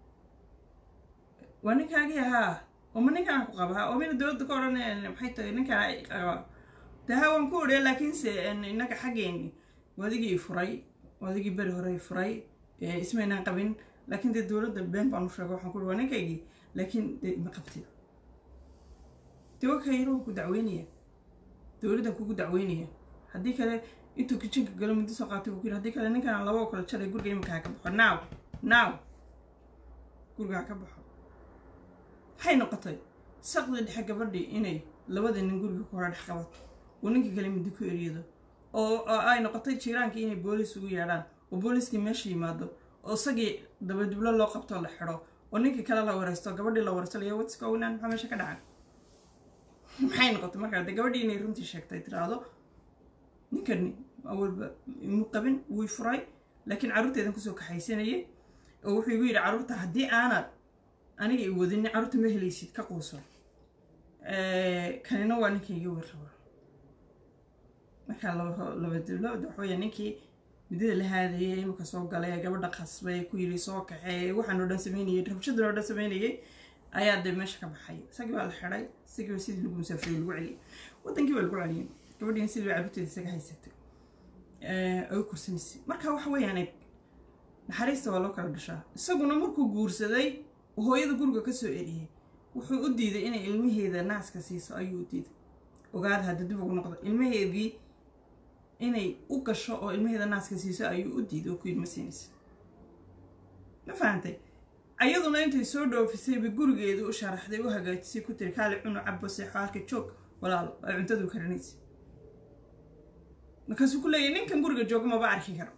waa ninkaagii ahaa oma ninkaan ku qaba oo mina dowladda ka odhan maxay tahay ninkaan qaba de ha waan ku odhiya laakiinse innaga xaggeeni waadigii furay waadigii beri hore furay ismaynaan qabin laakiin dee dowladda been baan u sheega waxaan ku uhi waa ninkaygii laakiin dee ma qabtid dee wakayro ku dacweynaya dowladdan kugu dacweynaya haddii kale intuu kijinka galo muddo soo qaatay buu ku yidhi haddii kale ninkaan laba oo kale jaray guriga imika ha ka baxo now now guriga ha ka baxo waxay noqotay saqdi dhexe gabadhii inay labada nin guriga ku hore dhex qabato oo ninkii kale muddo ku eriyado oo ay noqotay jiiraankii inay booliis ugu yeedhaan oo booliiskii meesha yimaado oo isagii dabadiblo loo qabtoo la xidho oo ninkii kale la wareysto gabadhii la wareysto layo what's going on maxaa meesha ka dhacay maxay noqotay markaa dee gabadhii inay runtii sheegtay tiraahdo ninkani awalba imu qabin wuu furay laakiin carruurteedan kusoo kaxaysanayay oo wuxuu igu yidhi carruurta haddii aanad aniga i wadin carruurta ma helaysid ka quuso kanina waa ninkayga way qaba markaa laba diblood waxaweya ninkii midada la haadayay imaka soo galay gabadha qasbay ku yidhi soo kaxeey waxaan oo dhan sameynayay rabshadan oo dhan sameynayay ayaa dee meesha ka baxay isagii baa la xidhay isagii baa sidii lagu musaafiriy lagu celiyay wadankii baa lagu celiyay gabadhiina sidii baa carruurteeda isaga haysatay ay u kursanaysay marka waxa weeyaan naxariista waa loo kala dhashaa isaguna markuu guursaday hooyada guriga ka soo eriyey wuxuu u diiday inay ilmaheeda naaska siiso ayuu u diiday ogaada hadda dib ugu noqdo ilmaheedii inay u gasho oo ilmaheeda naaska siiso ayuu u diiday oo ku yidhi ma siinaysa ma fahantay ayaduna intay soo dhoofisay bay gurigeedu u sharaxday u hagaajisay ku tiri kaali cunu cabo seexo halka joog walaalo ay cuntadu karinaysa markaasuu ku leeyahy ninkan guriga jooga maba arki karo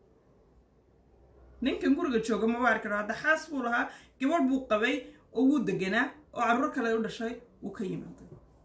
ninkan guriga jooga maba arki karo hadda xaas buu lahaa gabadh buu qabay oo wuu deganaa oo carruur kale u dhashay wuu ka yimaaday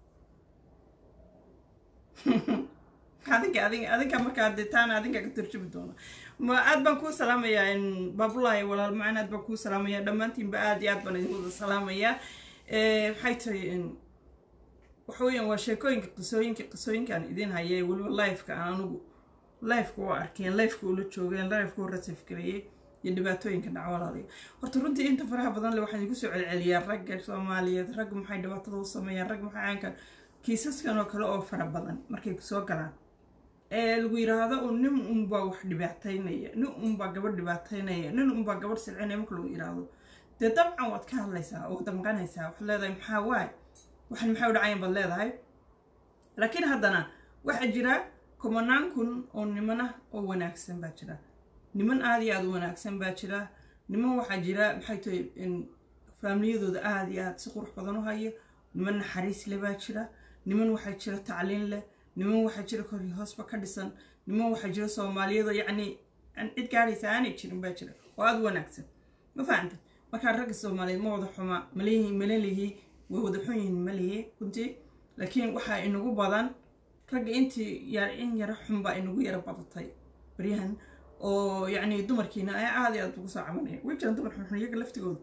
adinka adin adinka markaa dee taana adinka ka turjumi doona ma aad baan kuu salaamayaa baabulahay walaal macaan aad baan kuu salaamayaa dhammaantiinba aad iyo aad baan idin wada salaamayaa maxay tahay waxa weeyaan waa sheekooyinka qisooyinka qisooyinkaan idin haya weliba lifeka aan anugu lifeka u arkeen lifeka ula joogeen lifeka u rasif gareeyey iyo dhibaatooyinka dhaca walaaliya horta runtii inta faraha badan le waxaan igu soo celceliyaa ragga soomaaliyeed ragga maxay dhibaatada u sameeyaan rag maxay caanka kiisaskan oo kale oo fara badan markay soo galaan ee lagu yiraahdo un nin unbaa wax dhibaataynaya nin unbaa gabadh dhibaataynaya nin unbaa gabadh silcinaya marka lagu yiraahdo dee dabcan waad ka hadlaysaa oo damqanaysaa waxaad leedahay maxaa waay waxan maxay u dhacayan baad leedahay laakiin haddana waxaa jira kumanaan kun oo nimana oo wanaagsan baa jira niman aada iyo aada u wanaagsan baa jira niman waxaa jira maxay tahay faamiliyadooda aada iyo aada si qurux badan u haya niman naxariis leh baa jira niman waxaa jira tacliin leh niman waxaa jira kor hoosba ka dhisan niman waxaa jira soomaaliyada yacni aan cid gaadhaysa aanay jirin baa jira oo aada u wanaagsan ma fahamta markaa ragga soomaaliyeed ma wada xuma malihi malalihi way wada xun yihiin malihi runtii laakiin waxaa inagu badan ragga intii yar in yaro xun baa inagu yaro badatay baryahan oo yacni dumarkiina ayaa aada iyo aada ugu soo cabanaya way jiraan dumar xunxun iyaga laftigooda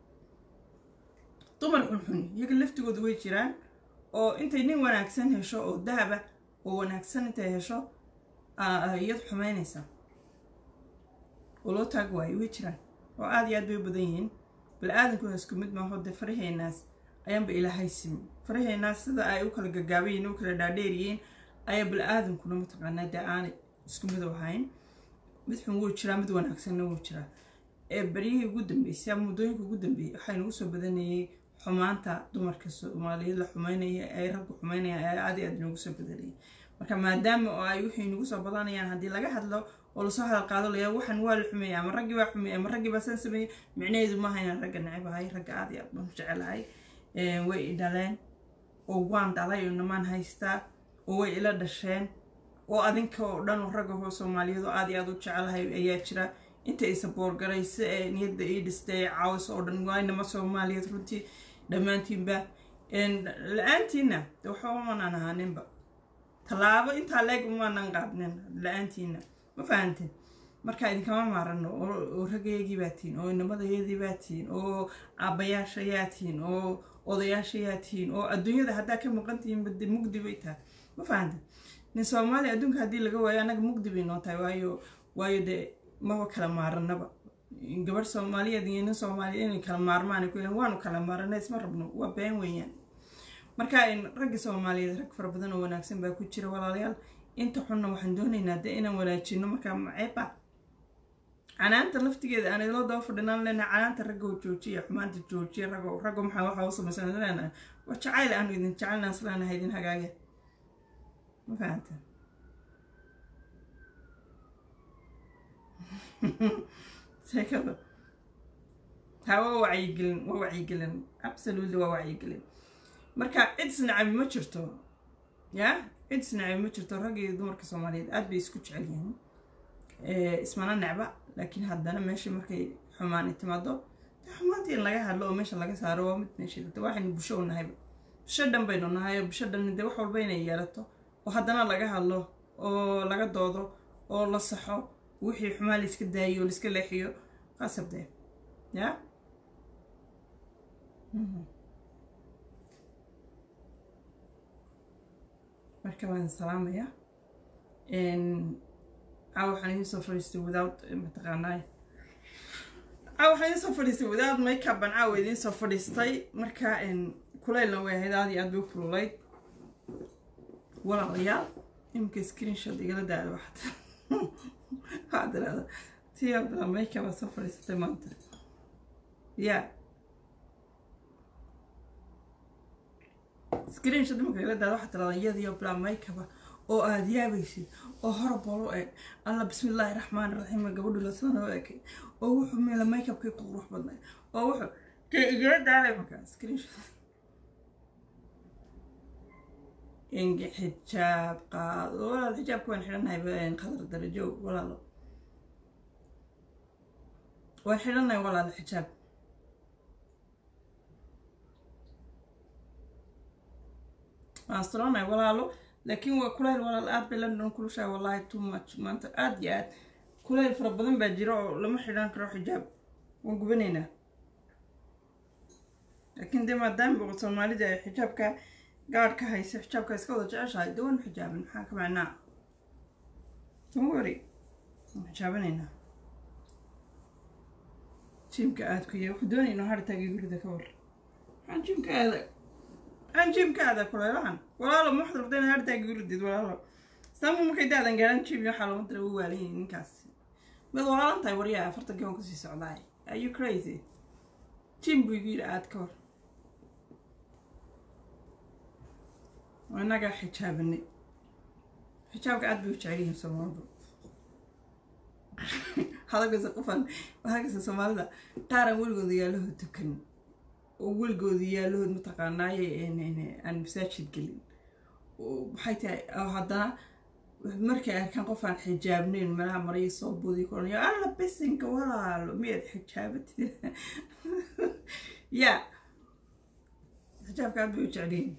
dumar xunxun iyaga laftigooda way jiraan oo intay nin wanaagsan hesho oo dahaba oo wanaagsan intay hesho iyad xumaynaysaa oo loo taag waayo way jiraan oo aada iyo aad bay u badan yihiin bal-aadankuna isku mid maaho dee faraheenaas ayaanba ilaahay simin faraheenaas sida ay u kala gagaabayiin u kala dhaadheeriyiin ayaa bal-aadankuna mataqaanaa dee aanay isku mid u ahayn mid xun wuu jiraa mid wanaagsanna wuu jiraa ee beryihii ugu dambeysay ama muddooyinka ugu dambeeyey waxaa inagu soo badanayay xumaanta dumarka soomaaliyeed la xumeynaya ay raggu xumeynaya ayaa aad iyo aad inoogu soo badanayay marka maadaama oo ay wixii inagu soo badanayaan haddii laga hadlo oo lasoo hadal qaado layaa waxan waa la xumeeyey ama raggii baa xumeeyey ama raggii baa san sameeyey micnaheedu maaha inaan ragga nacibahay ragga aad iyo aad baan u jecelahay way i dhaleen oo waan dhalay oo namaan haystaa oo way ila dhasheen oo adinka oo dhan oo ragga hoo soomaaliyeed oo aad iyo aad u jecelahay ayaa jira inta ay saboorgaraysa ee niyadda ii dhistay ee caawis oo dhan waa inama soomaaliyeed runtii dhammaantiinba la-aantiina waxba umanaan ahaaninba tallaabo intaa leeg umaanan qaadnin la-aantiina ma fahanteen marka idinkama maarano oo raggaygii baa tihiin oo inamadayadii baa tihiin oo aabbayaashayaa tihiin oo odayaashayaa tihiin oo adduunyada haddaa ka maqan tihiin bade mugdi bay tahay ma fahanteen nin soomaaliya adduunka haddii laga waayo annaga mugdi bay noo tahay waayo waayo dee maba kala maaranaba gabadh soomaaliyeed iyo nin soomaaliyeed inay kala maarmaan ku waanu kala maarana isma rabno waa been weeyaan marka ragga soomaaliyeed rag fara badan oo wanaagsan baa ku jira walaalayaal inta xunna waxaan doonaynaa dee inaan wanaajino markaa maceeba canaanta laftigeeda aan idinla daba fadhinaan leenahay canaanta ragga oo joojiya xumaanta joojiya raggo raggo maxaa waxaa u samaysan leenahay waa jacayl aanu idin jecelnaa isleenahay idin hagaaga ma fahamta sheekada taa waa wacyigelin waa wacyigelin absolutely waa wacyigelin marka cid isnacabi ma jirto ya cid isnacabi ma jirto ragga iyo dumarka soomaaliyeed aad bay isku jecel yihiin ismana necba laakiin haddana meesha markay xumaani timaado xumaantii in laga hadlo oo meesha laga saaro waa mid meesha data waxaynu bulsho u nahayba bulsho dhan baynu nahay oo bulsho dhan dee wax walba inay yeelato oo haddana laga hadlo oo laga doodo oo la saxo wixii xumaa layska daayo oo layska leexiyo qasab dee ya marka waan salaamaya a waxaan idiin soo fadhiistay without mataqaanaa a waxaan idiin soo fadhiistay without makeup an caawa idiin soo fadhiistay marka kulaylna way ahayd aad iyo aad bay u kululayd walaalayaal iminka screenshot igala daada waxaad waxaad tirahda tii abdala makeup aad soo fadhiisatay maanta ya screenshot iminka igala daada waxaad tirahda iyadiyo bla makeup oo aada yaabaysid oo horabol u eg alla bismillaahi raxmaan raxiim gabadhu lasana u ekay oo wuxuu meela makeupkii ku qurux badnay oo wuxuu dee igala daalay markaa screenshot ingi xijaab qaado walaal xijaabka waan xidhanahay qadar darajo walaalo waan xidhanahay walaal xijaab waan astronahay walaalo laakiin waa kulayl walaal aad bay london kulushahay wallahi too much maanta aad iyo aad kulayl fara badan baa jira oo lama xidhan karo xijaab waan gubanaynaa laakiin dee maadaama boqol soomaalida ay xijaabka gaadh ka haysa xijaabka iska wada jeceshahay dee waan xijaabin maxaa ka macnaa don't worry waan xijaabanaynaa jiimka aad ku yahay wuxuu doonayna hartaaga gurida ka war maxaan jiimka aada maxaan jiimka aada kulaylahan walaalo ma waxaad rabtaa inaad hartaaga guridid walaalo islaamku markay daadan gaaran jiim waxaa looma dara u waalan yahay ninkaas mid walaalan tahay waryaa afartankii waan kasii socdaay are you crazy jiim buu igu yidhi aad ka war inagaa xijaabanay xijaabka aad bay u jecel yihiin soomaalida hadalkasa qofan hadalkasa soomaalida qaaran weligooda yaalahood tukan oo weligooda yaalahood mataqaanaaye aan masaajid gelin maxay tahay haddana markay arkaan qof aan xijaabnayn malaha maraya soo buudi koranayo alla bisinka walaalo miyaad xijaabatid ya xijaabka aad bay u jecel yihiin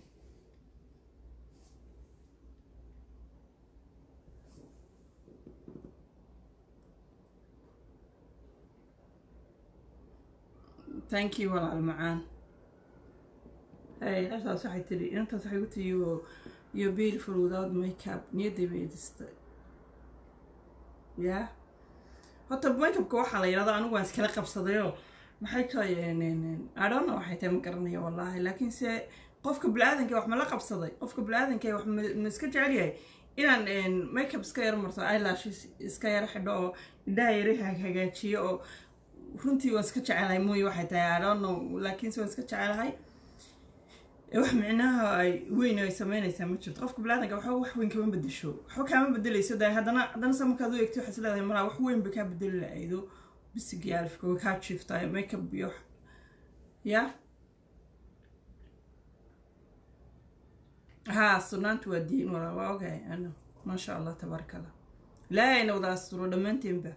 thank you walaal macaan hey intaas waxay tiri intaas waxay ku tiri you you're beautiful without makeup niyadday bay dhistay ya horta makeupka waxaa la yidhahdaa anigu waan iskala qabsadayoo maxay tahay adhona waxay tahay ma garanayo wallaahi laakiin se qofka bini-aadanka wax ma la qabsaday qofka bini-aadanka wax ma iska jecel yahay inaan makeup iska yar marto eyelashes iska yar xidho oo indhaha yari hagaajiyo oo runtii waan iska jecelahay mooye waxay tahay adhono laakiinse waan iska jecelahay wax micnaha ay weyn ay sameynaysaa ma jirto qofka bilaadanka waxba wax weyn kama bedesho waxba kaama bedeleyso da haddana haddana se markaad u eegto waxaad is leedahay malaa wax weyn bay kaa bedeli lahaydo bisigii alifka way kaa jiiftaay makeup iyo ya haa sunaanta waa diin walaa waa ogahay ano maasha allah tabaaraka allah ilaahayna wada asturo dhammaanteenba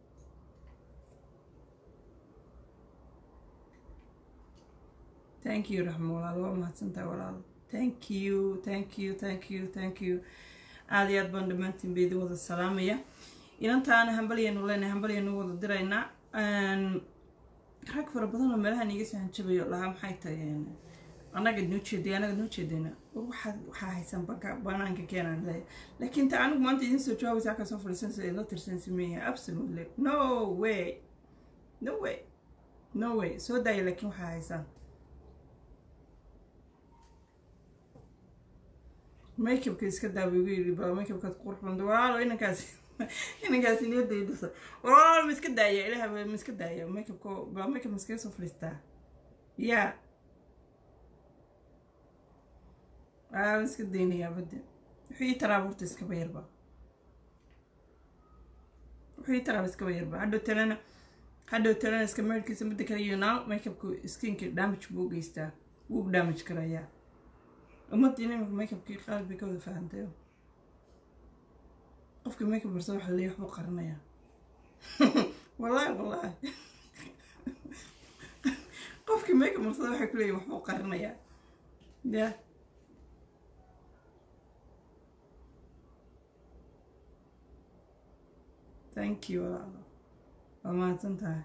thank you raxmo walaalo waa mahadsantahay walaalo thank you thank you thank you thank you aada iyo aad baan dhammaantiin ba idin wada salaamaya inantaana hambalyaynu leenahay hambalyaynu wada diraynaa rag fara badan oo meelahan iga soo hanjabayo lahaa maxay tahay annaga noo jeeday annaga noo jeedayna waxaa waxaa haysan banka banaanka keenaan leeya laakiin ta anigu maanta idin soo jawaabaysa halkaa soo fadhiisansa idla tirsan sameeya absolutely no way no way no way soo daaya laakiin waxaa haysaan makeupka iska daawa igu yidhi baa makeupkaad qurux banta walaalo inankaasi inankaasi niyadday dhisa walaalo ma iska daaya ilaah ma iska daaya makeupka baa makeup ma iskaga soo fadhiistaa ya aa ma iska daynayaa badde wuxuu ii taraaba horta iskaba yarba wuxuu ii taraaba iskaba yarba hadhow talena hadhow talena iska meerkiisa midda kale iyo now makeupka skinka damage buu u geystaa wuu damage karayaa ummadda inamika makeupkii qaal bay ka wada fahantayo qofka makeup barsa waxa leeyahay waxbuu qarinayaa wallaahi wallaahi qofkii makeup marsada waxay ku leeyihin waxbuu qarinayaa ya thank you walaalo waa mahadsan tahay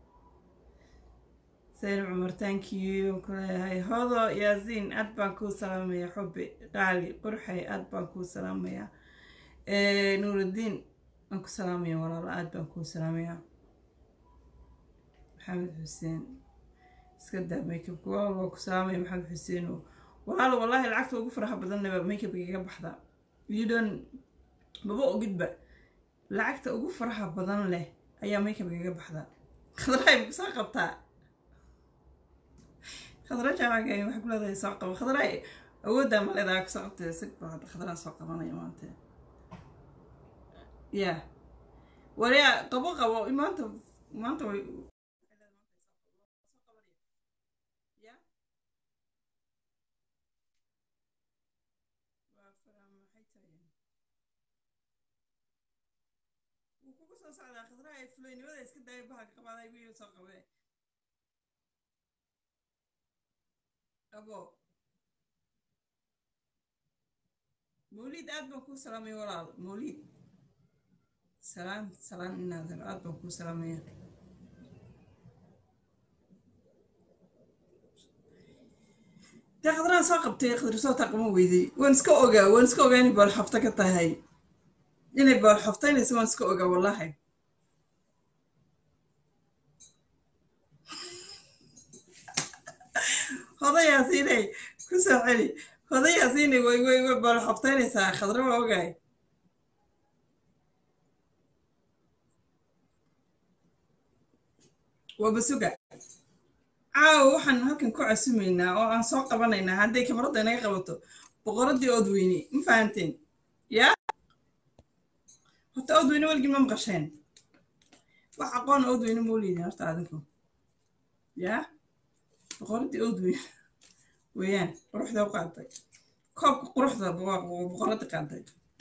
سيد عمر thank you كلها هذا ياسين أدبان كو سلام يا حبي قالي قرحي أدبان كو سلام يا إيه نور الدين أنكو سلام يا والله أدبان كو سلام يا محمد حسين اسكدا ميك اب والله كو سلام يا محمد حسين والله والله العكس وقف فرحة بدلنا ميك اب يجيب بحدا يدون بابا قد lacagta ugu faraxa badan leh ayaa makeup gaga baxda khadraay soo qabtaa khadra jaamaca waxay ku leedahay soo qabo khadraay awooddaa maleedaa ku socotay si baa hadda khadraan soo qabanaya maanta ya waryaa qabo qabo maanta maanta way ya waa fara maxay tahay wuu kugu soo socdaa khadraha ay fulaynimada iska daaya bahalka qabaaday wiil soo qabee abo mawliid aad baan kuu salaamaya walaal mawliid salaam salaam inaadan aad baan kuu salaamaya dee khadraan soo qabtay khadri soo taqama weyday waan iska ogaa waan iska ogaa inay boolxofto ka tahay inay boolxoftaynaysa waan iska ogaa wallaahi hodayaasiinay ku soo celi hodayaasiinay way way way boolxoftaynaysaa khadra waa ogaay waa basuga caawa waxaan halkan ku casumaynaa oo aan soo qabanaynaa hadday kamarada inaga qabato boqoradii oodweyne ma fahanteen ya horta oodweyne weligii ma maqasheen wax aqoon oodweyne moo leedin horta adinku ya boqoradii oodweyne weeyaan quruxda u qaaday koobka quruxda boqoradii qaaday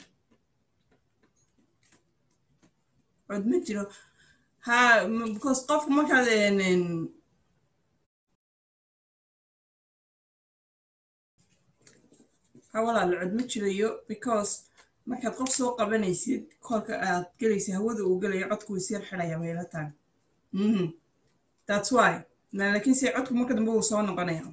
cod ma jiro ha because qofku markaad ha walaala cod ma jirayo because markaad qof soo qabanaysid koolka aad gelaysa hawada uu gelayo codku wuu sir xidhaya meelo taan that's why laakiin se codku marka dambe uu soo noqonaya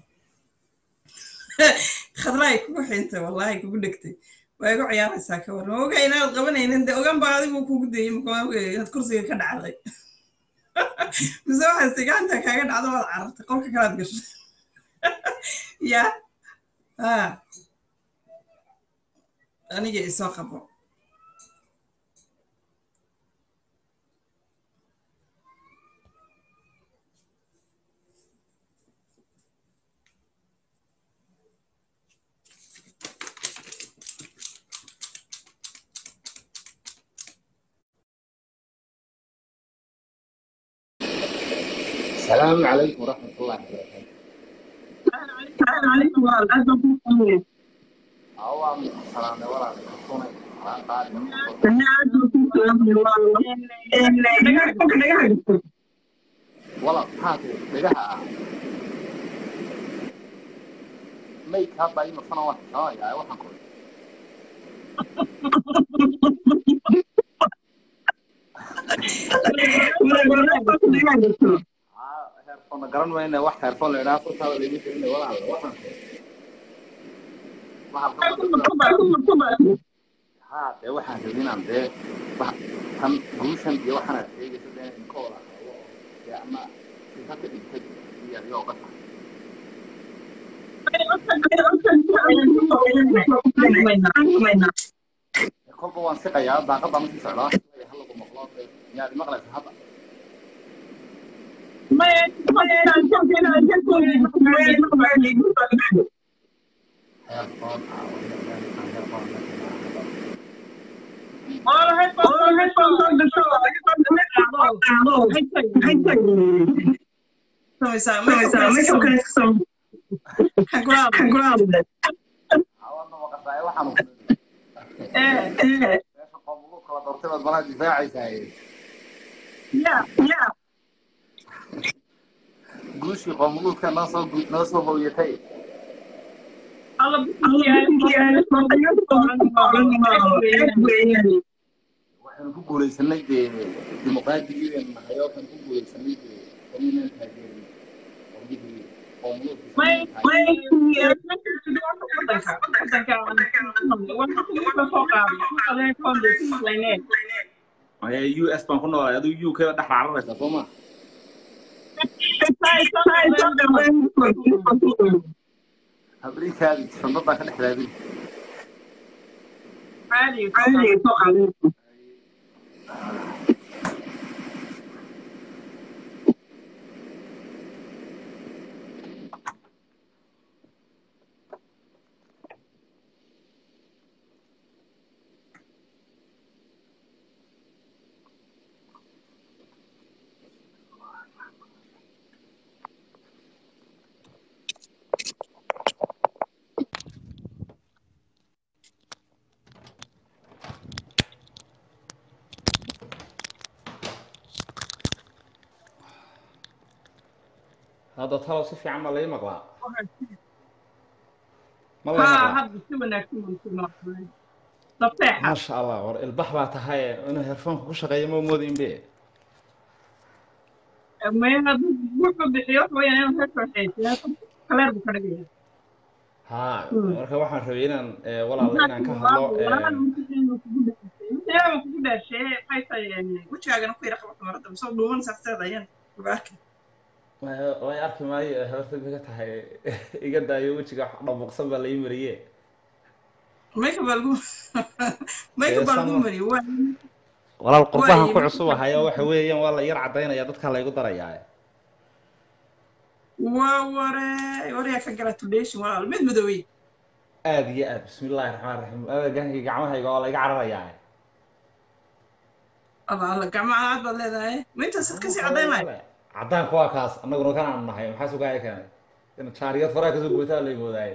khadraay kugu xintay wallahi kugu dhegtay waa igu ciyaaraysaa ka warran oga inaad qabanaynin de ogan baa adigu kugu dayay inaad kursiga ka dhacday mise waxaad siganta kaaga dhacdo waad carartay qolka kalaad gashay ya ha aniga isoo qabo السلام عليكم ورحمة الله وبركاته. عليكم ورحمة أوام السلام ولا تكون ولا هاتي لقاها ميك هذا أي مصنع واحد آه يا واحد كل آه هيرفون قرن وين واحد هيرفون لنا كنت هذا اللي بيجي ولا واحد ها dee waxaan rabinaan dee tan guushan iyo waxaanaad sheegaysa dee inkooda dee ama sifa ka dhigtay iyo adigoo ka tahay kolba waan siqayaa daaqadda ma sii socdaa halagu maqlo miyaad maqlaysa hadda heerfoon awadna maqashaay waxaan meesha qoomulu kala doortay baad malaha difaacaysaa guushii qoomuluudka noo soo noo soo hooyatay waxaynu ku guulaysanay dee dimuqraadigiidan nahay oo kan ku guulaysanay dee kamiinaan taageerin qoomiyihii qoomuluudka maya u s baan ku noolay adigu u k ba dhex racararaysaa soo ma habriikaadi sandadan ka dhex raadin hadda talow si fiican baa lai maqlaa ma lai haa maqlaa hadda si wanaagsan baan ku maqlay safeexa maasha allah war ilbax baa tahay inuu herfoonka ku shaqeeyo ma moodin be maya hadduu wuxuu bixiyo waxa weeyaan inuu heerka waxaysiyaa kaleer buu ka dhigaya haa Hmm. marka waxaan rabay inaan eh, walaal inaan ka hadlo eh, kugu dhaashee maxay tahay wejigaagana ku yara qabato marada misoo dhuuman saxteeda ayaan uga arkay way- way arki maayo horta iga tahay iga daayo wejiga wax dhabuqsan baa lai mariye mayka baa lagu mayka baa lagu Ee, mariyay waa walaal qurbahan Waay, ku cusub ahayo waxa weeyaan waa la yar cadaynaya dadka laygu darayaa waa ware waryaa ka gratulation walaal mid madoobey aad iyo aad bismillahi raxmaan raxiim adeegankii gacmahayga waa layga cararayaa alla alla gacmaha aad baad leedahay ma intaasaad kasii cadayn lahay cadaanku waa kaas annaguna kan aanu nahay maxaa sugaaya keenay in jaariyad faraha kasoo goytaa lay moodaaye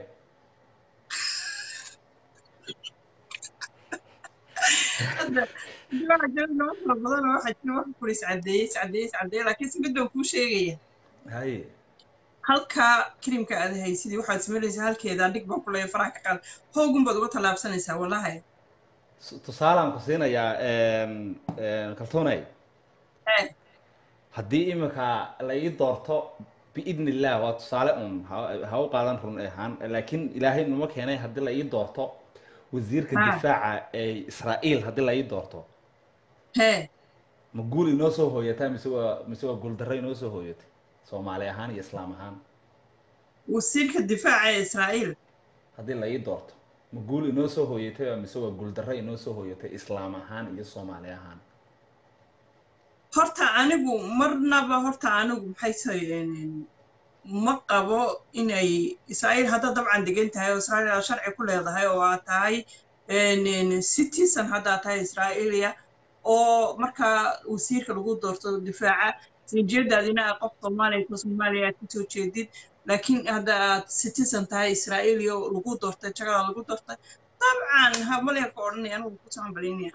hadda waxaa jira nimo fara badan oo waxaa jira wax kuri iscadeeyey iscadeeyey iscadeeyey laakiin si mid baan kuu sheegaya haye halka krimka aad haysidii waxaad samaynaysaa halkeeda dhig baan ku leeya faraha ka qaad hoogun baad uga tallaabsanaysaa wallahi S- tusaalaan ku siinayaa kaltuunay Eh. haddii imika la ii doorto biidni illah waa tusaale un ha- ha u qaadan run ahaan laakiin ilaahay numa keenay haddii la ii doorto wasiirka Ah. difaaca ee israa'iil haddii la ii doorto hee ma guul inoo soo hooyataa mise waa mise waa guuldarro inoo soo hooyatay soomaali ahaan iyo islaam ahaan wasiirka difaaca ee israa'iil haddii la ii doorto ma guul inoo soo hooyatay waa mise waa guuldarro inoo soo hooyatay islaam ahaan iyo soomaali ahaan horta anigu marnaba horta anigu maxay tahay ma qabo inay israa'iil hadda dabcan degan tahay oo israa'iil aad sharci ku leedahay oo aad tahay citizen haddaad tahay israa'iiliya oo markaa wasiirka lagu doorto difaaca sinjeedaadina aad qof soomaaliya ko soomaaliya aad kasoo jeedid laakiin hadda aad citizen tahay israa'iiliya oo lagu doortay jagada lagu doortay dabcan hamaleerka odhanaya anigu ku saanbalinaya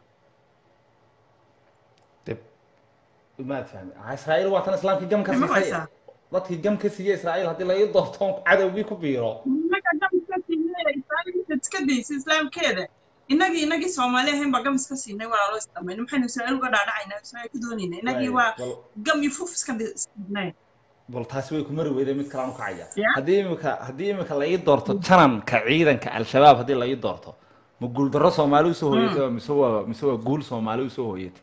dib maad fahmi israa'iil waa tan islaamkii gam ka Ma siisay haysaa? dadkii gam ka siiyey israa'iil haddii la ii doorto cadowgii ku biiro innaga gamiska siinay israa'iilka iska daysa islaamkeeda innagii innagii soomaali ahayn baa gamis ka siinay walaalo isdhamayna maxaynu israa'iil uga dhaadhacaynaa israa'iil ka doonayna innagii waa bal gam iyo fuf iska siinay bal taasi way ku mari weyday mid kale aan u kacaya Ya. haddii imika haddii imika la ii doorto jananka ciidanka al-shabaab haddii la ii doorto ma guuldarro soomaali usoo hooyatay waa mise waa mise waa guul soomaali usoo hooyatay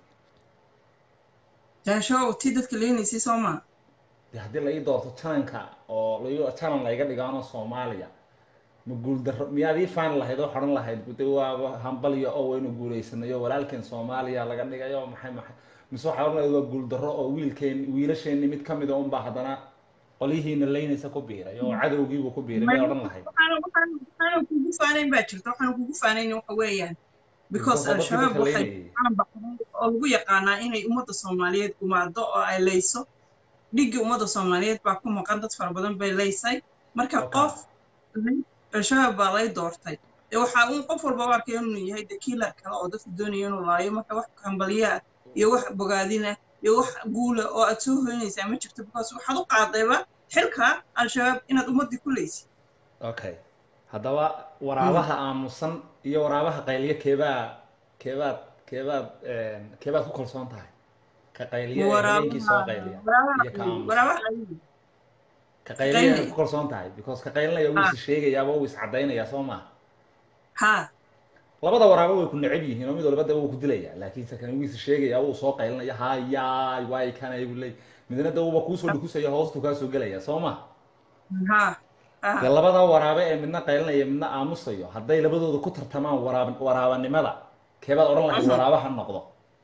daasho tii dadka leenaysay soo maa dee haddii la ii doorto jananka oo la janan layga dhigaano soomaaliya ma guuldarro miyaad ii faani lahayd oo xodhan lahayd de waaba hambalyo oo waynu guulaysanayo walaalkeen soomaaliya laga dhigayo maxay maxay mise waxaa odhan lahayd waa guuldarro oo wiilkeen wiilasheenni mid ka mida unbaa haddana qolyihiina laynaysa ku biiray oo cadowgiibu ku biiray may odhan lahayd waxaana waxaana waxaana kugu faanayn baa jirta waxaana kugu faanayn waxa weeyaan because Dadka al-shabaab dadka waxay leynayay. caan baxday oo lagu yaqaanaa inay ummadda soomaaliyeed gumaado oo ay leyso dhiggii ummadda soomaaliyeed baa ku maqan dad fara badan bay leysay marka Okay. qof al-shabaab baa lay doortay dee waxaa uun qof walba u arkay inuu yahay de kiilar kale oo dadka doonaya inuu laayo marka wax hambaliyaa iyo wax bogaadina iyo wax guula oo aad soo hoynaysaa ma jirto because waxaad u qaadayba xilka al-shabaab inaad ummaddii ku leysid okay haddaba waraabaha aamusan iyo waraabaha qayliya keebaa keebaad keebaad keebaad ku kalsoon tahay ka qayliya ee habeenkii soo qayliya iyo ka aamusan waraabaha ka qayliya qayli. ku kalsoon tahay because ka qaylinaya wuu Ah. is sheegayaaba wuu is cadaynayaa soo maaha ha labada waraabo way ku neceb yihiin oo mid walba daba wuu ku dilayaa laakiinse kan wuu is sheegayaa wuu soo qaylinaya hayaay waay kanay buu leey midna da wuuba kuusoo dhukusaya hoostuu kaa soo gelaya soo ma ha dee ha labada waraabe ee midna qaylinaya midna aamusayo hadday labadooda ku tartamaan waraab waraabanimada keebaad odhan lahayd Mhm. waraabaha noqdo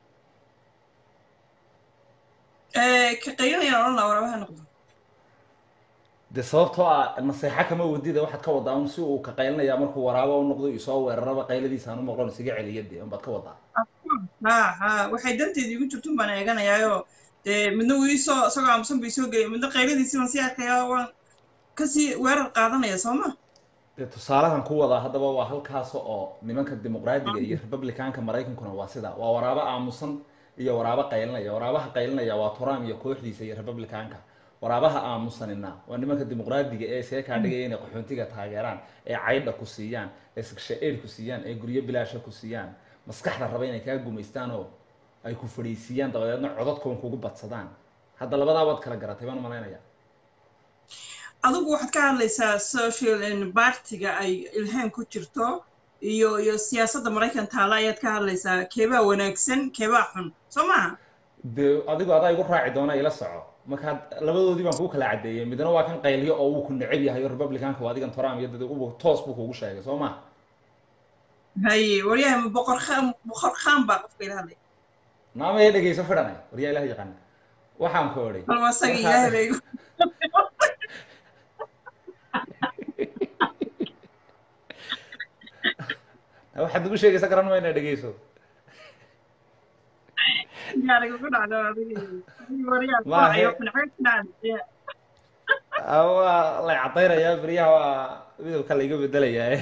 Eh, ka qaylinayaan odhan laha waraabaha noqdo dee sababtoo ah naseexa kama wadida waxaad ka wadaa un si uu ka qaylinaya markuu waraabo u noqdo isoo weeraraba qayladiisaan u maqlon isaga celiya dee unbaad ka wadaa ha ha waxay danteeda igu jirto baan eeganayaayoo dee midna wuu iisoo isagoo aamusan buu isoo gelaya midna qayladiisii baan sii arkayaa waan kasii weerar qaadanaya soo ma dee tusaalahan ku wadaa haddaba waa halkaas oo nimanka dimuqraadiga iyo republicanka maraykankuna waa sida waa waraabo aamusan iyo waraabo qaylinaya waraabaha qaylinaya waa trump iyo kooxdiisa iyo republicanka waraabaha aamusanina waa nimanka dimuqraadiga ee see kaa dhigaya inay qaxoontiga taageeraan ee caydha ku siiyaan ee sigsha-eed ku siiyaan ee guryo bilaasha ku siiyaan maskaxda raba inay kaa gumaystaan oo ay ku fadhiisiiyaan dabadeedna codadkoon kugu badsadaan hadda labadaa waad kala garatay baan umalaynaya adigu waxaad ka hadlaysaa social bartiga ay ilhaan ku jirto iyo iyo siyaasadda maraykan taala ayaad ka hadlaysaa keebaa wanaagsan keebaa xun soo maha dee adigu adaa igu raaci doona ila soco markaa labadoodii baan kuu kala cadeeyey midna waa kan qayliyo oo uu ku neceb yahay oo republicanka waa adigan trump iyo dad ubu toos buu kugu sheegay soo ma haye waryaha ma boqor khaan boqor khaan baa qofka ila hadlay naamaya dhegeyso fidhanay waryaa ilaah yaqaan waxaan ku odhay bal asaga ilaahay bay igu waxaad ugu sheegaysa garan mayna dhegeyso gaariga ku dhacdo adiga waryaha Maahe. kuwacayo kunacay ku dhacday waa lay cadaynayaa beryaha waa midabka layga bedelayaa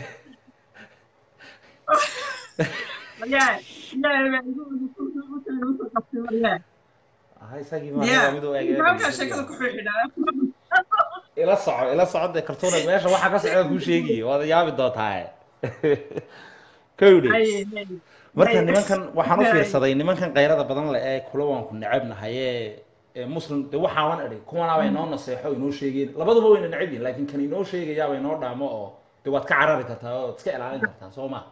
waryaha ilaahay baa igu igu igu qabtay waryaha aha isagii ya maa mid u eegay halkaa sheekada ku xidhaa ila soco ila soco dee kartuuna meesha waxaa ka socda kuu sheegiye waad yaabi doontaa kowdhe haye haye marka Hay. nimankan waxaan u Hay. fiirsaday nimankan kayrada badan leh ee kula waan ku necebnahay ee ee muslim de waxaawan idhi kuwanaaba inoo naseexo inoo sheegeen labaduba wayna neceb yihin laakiin kan inoo sheegayaaba inoo dhaamo oo de waad ka carari kartaa oo iska ilaalin kartaa soo ma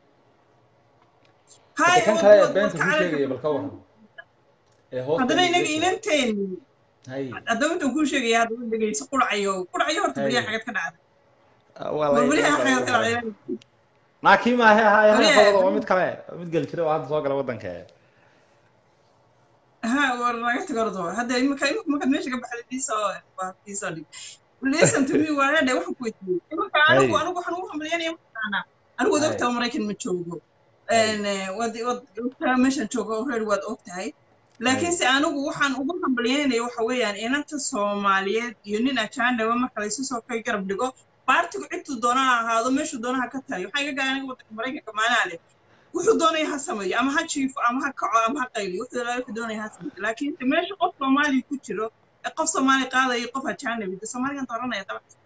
haye kan kale ee beenta kuu sheegaya bal ka waran ee hoosta haddana inaga iga soo- inanteen hay haddaba intuu kuu sheegaya haddaba dhegeyso qurcayo qurcayo horta Hay. beriyaha xagad ka dhacday waa la- beriyaha xagad ka dhacday laakiin maahe haye Wariye. hadalkooda waa mid kale waa mid geli jira oo hadda soo gala waddanka ha war naga tago ordo hadda imika imika markaad meesha ka baxday diisoo waa diisoo dhig listen to me waa hadhe waxaan ku weydiiyey imika anigu Hay. anigu waxaan ugu hambalyanaya mataqaanaa anigu waad Hay. ogtahay maraykan ma joogo Hay. En, eh, waad waad ogtahay meeshan joogo already waad ogtahay laakiinse anigu waxaan ugu hambalyaynaya waxa weeyaan inanta soomaaliyeed iyo nin ajaanaba marka laysu soo kay garab dhigo baartigu cidtuu doona ha ahaado meeshuu doona ha ka taliyo waxaa iga gaay aniga waddanka maraykanka maanaa leh wuxuu doonaya ha sameeyo ama ha jiifo ama ha kaco ama ha qayliyo wuxuu ilaahay wuxuu doonaya ha sameeyo laakiinse meesha qof soomaali ku jiro ee qof soomaali qaadayo qof ajaanabi de soomaaligan dooranaya dabcan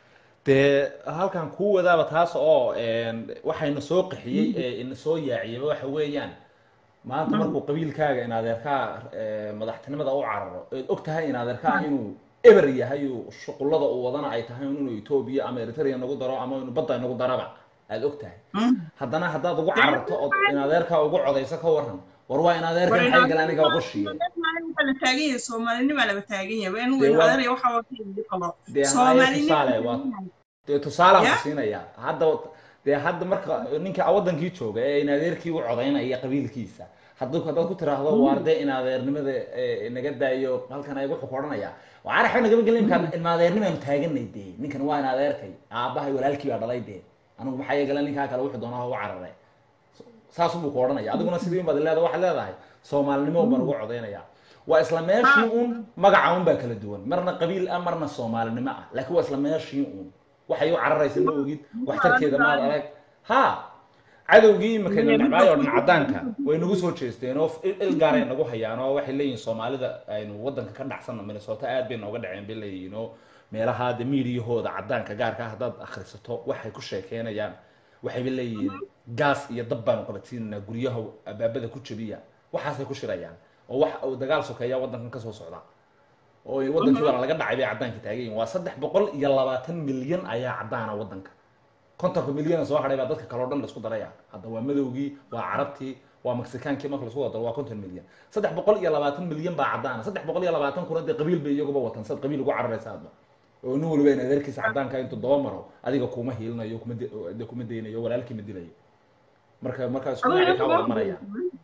dee halkan kuu wadaaba taas oo een, waxayna soo qaxiyey ee ina soo yaaciyaba waxa weeyaan maanta markuu qabiilkaaga in adeerkaa ee, madaxtinimada u cararo eed og tahay in adeerkaa inuu eber yahay uu shuqullada uu wadana ay tahay inuu etoobiya ama eritrea nagu daro ama inuu badda nagu daraba aad og tahay haddana haddaad ugu cararto ood in adeerkaa ugu codayso ka waran war waa in adeerka maxay gala aniga qoshiye waxaa la taagan yahay soomaalinimaa laba taagan yahay in Dee waa- adeeraya waxaa wata ii qabo dee haya soomaalinima tusaale waa dee tusaalaan Ya? ku siinaya hadda dee hadda marka ninka wadankii jooga ee in adeerkii u codaynaya qabiilkiisa hadduu haddaad ku tiraahdo waarde in adeernimada ee, naga daayo halkan ay wuxuu ku odhanaya waxaan waxba nagama gelin imkaan ilma adeernimaanu taaganay dee ninkan waa in adeerkay aabbahay walaalkii baa dhalay dee anigu maxaa yeegala ninkaa kale wuxuu doonaa ugu carare saas buu ku odhanaya adiguna sidii un baad leedahay waxaad leedahay soomaalinimo baan ugu codaynaya waa isla meeshii un magaca un baa kala duwan marna qabiil ah marna soomaalinimo ah laakiin waa isla meeshii un waxay u cararaysa ma ogid waxtarkeeda maad arag ha cadowgii imakayna nacbaay oo dhan caddaanka way nagu soo jeesteen oo il il gaaray nagu hayaan oo waxay leeyihin soomaalida aynu waddanka ka dhacsanno minnesota aad bay nooga dhaceen bay leeyihiin oo meelaha de miidiyahooda caddaanka gaarka ah haddaad akhrisato waxay ku sheekeynayaan waxayba leeyihiin gaas iyo dab baanu qabadsiinaynaa guryaha abaabada ku jabiya waxaasay ku shirayaan oo wax uu dagaal sokeeya waddankan ka soo socda oo waddankii waa laga dhacay bay caddaanka taagan yihiin waa saddex boqol iyo labaatan milyan ayaa caddaana waddanka kontonka milyan soo hadhay baa dadka kale oo dhan laisku daraya hadda waa madowgii waa carabtii waa mexikaankii marka laisku daro waa konton milyan saddex boqol iyo labaatan milyan baa caddaana saddex boqol iyo labaatan kuna dee qabiil bay iyaguba watan sad qabiil ugu cararaysa hadba oo nin waliba in adeerkiisa caddaanka intuu daba maro adiga kuma hiilinayo kuma de- de kuma daynayo walaalkii ma dilayo marka markaa isku dhinaci kaa wada maraya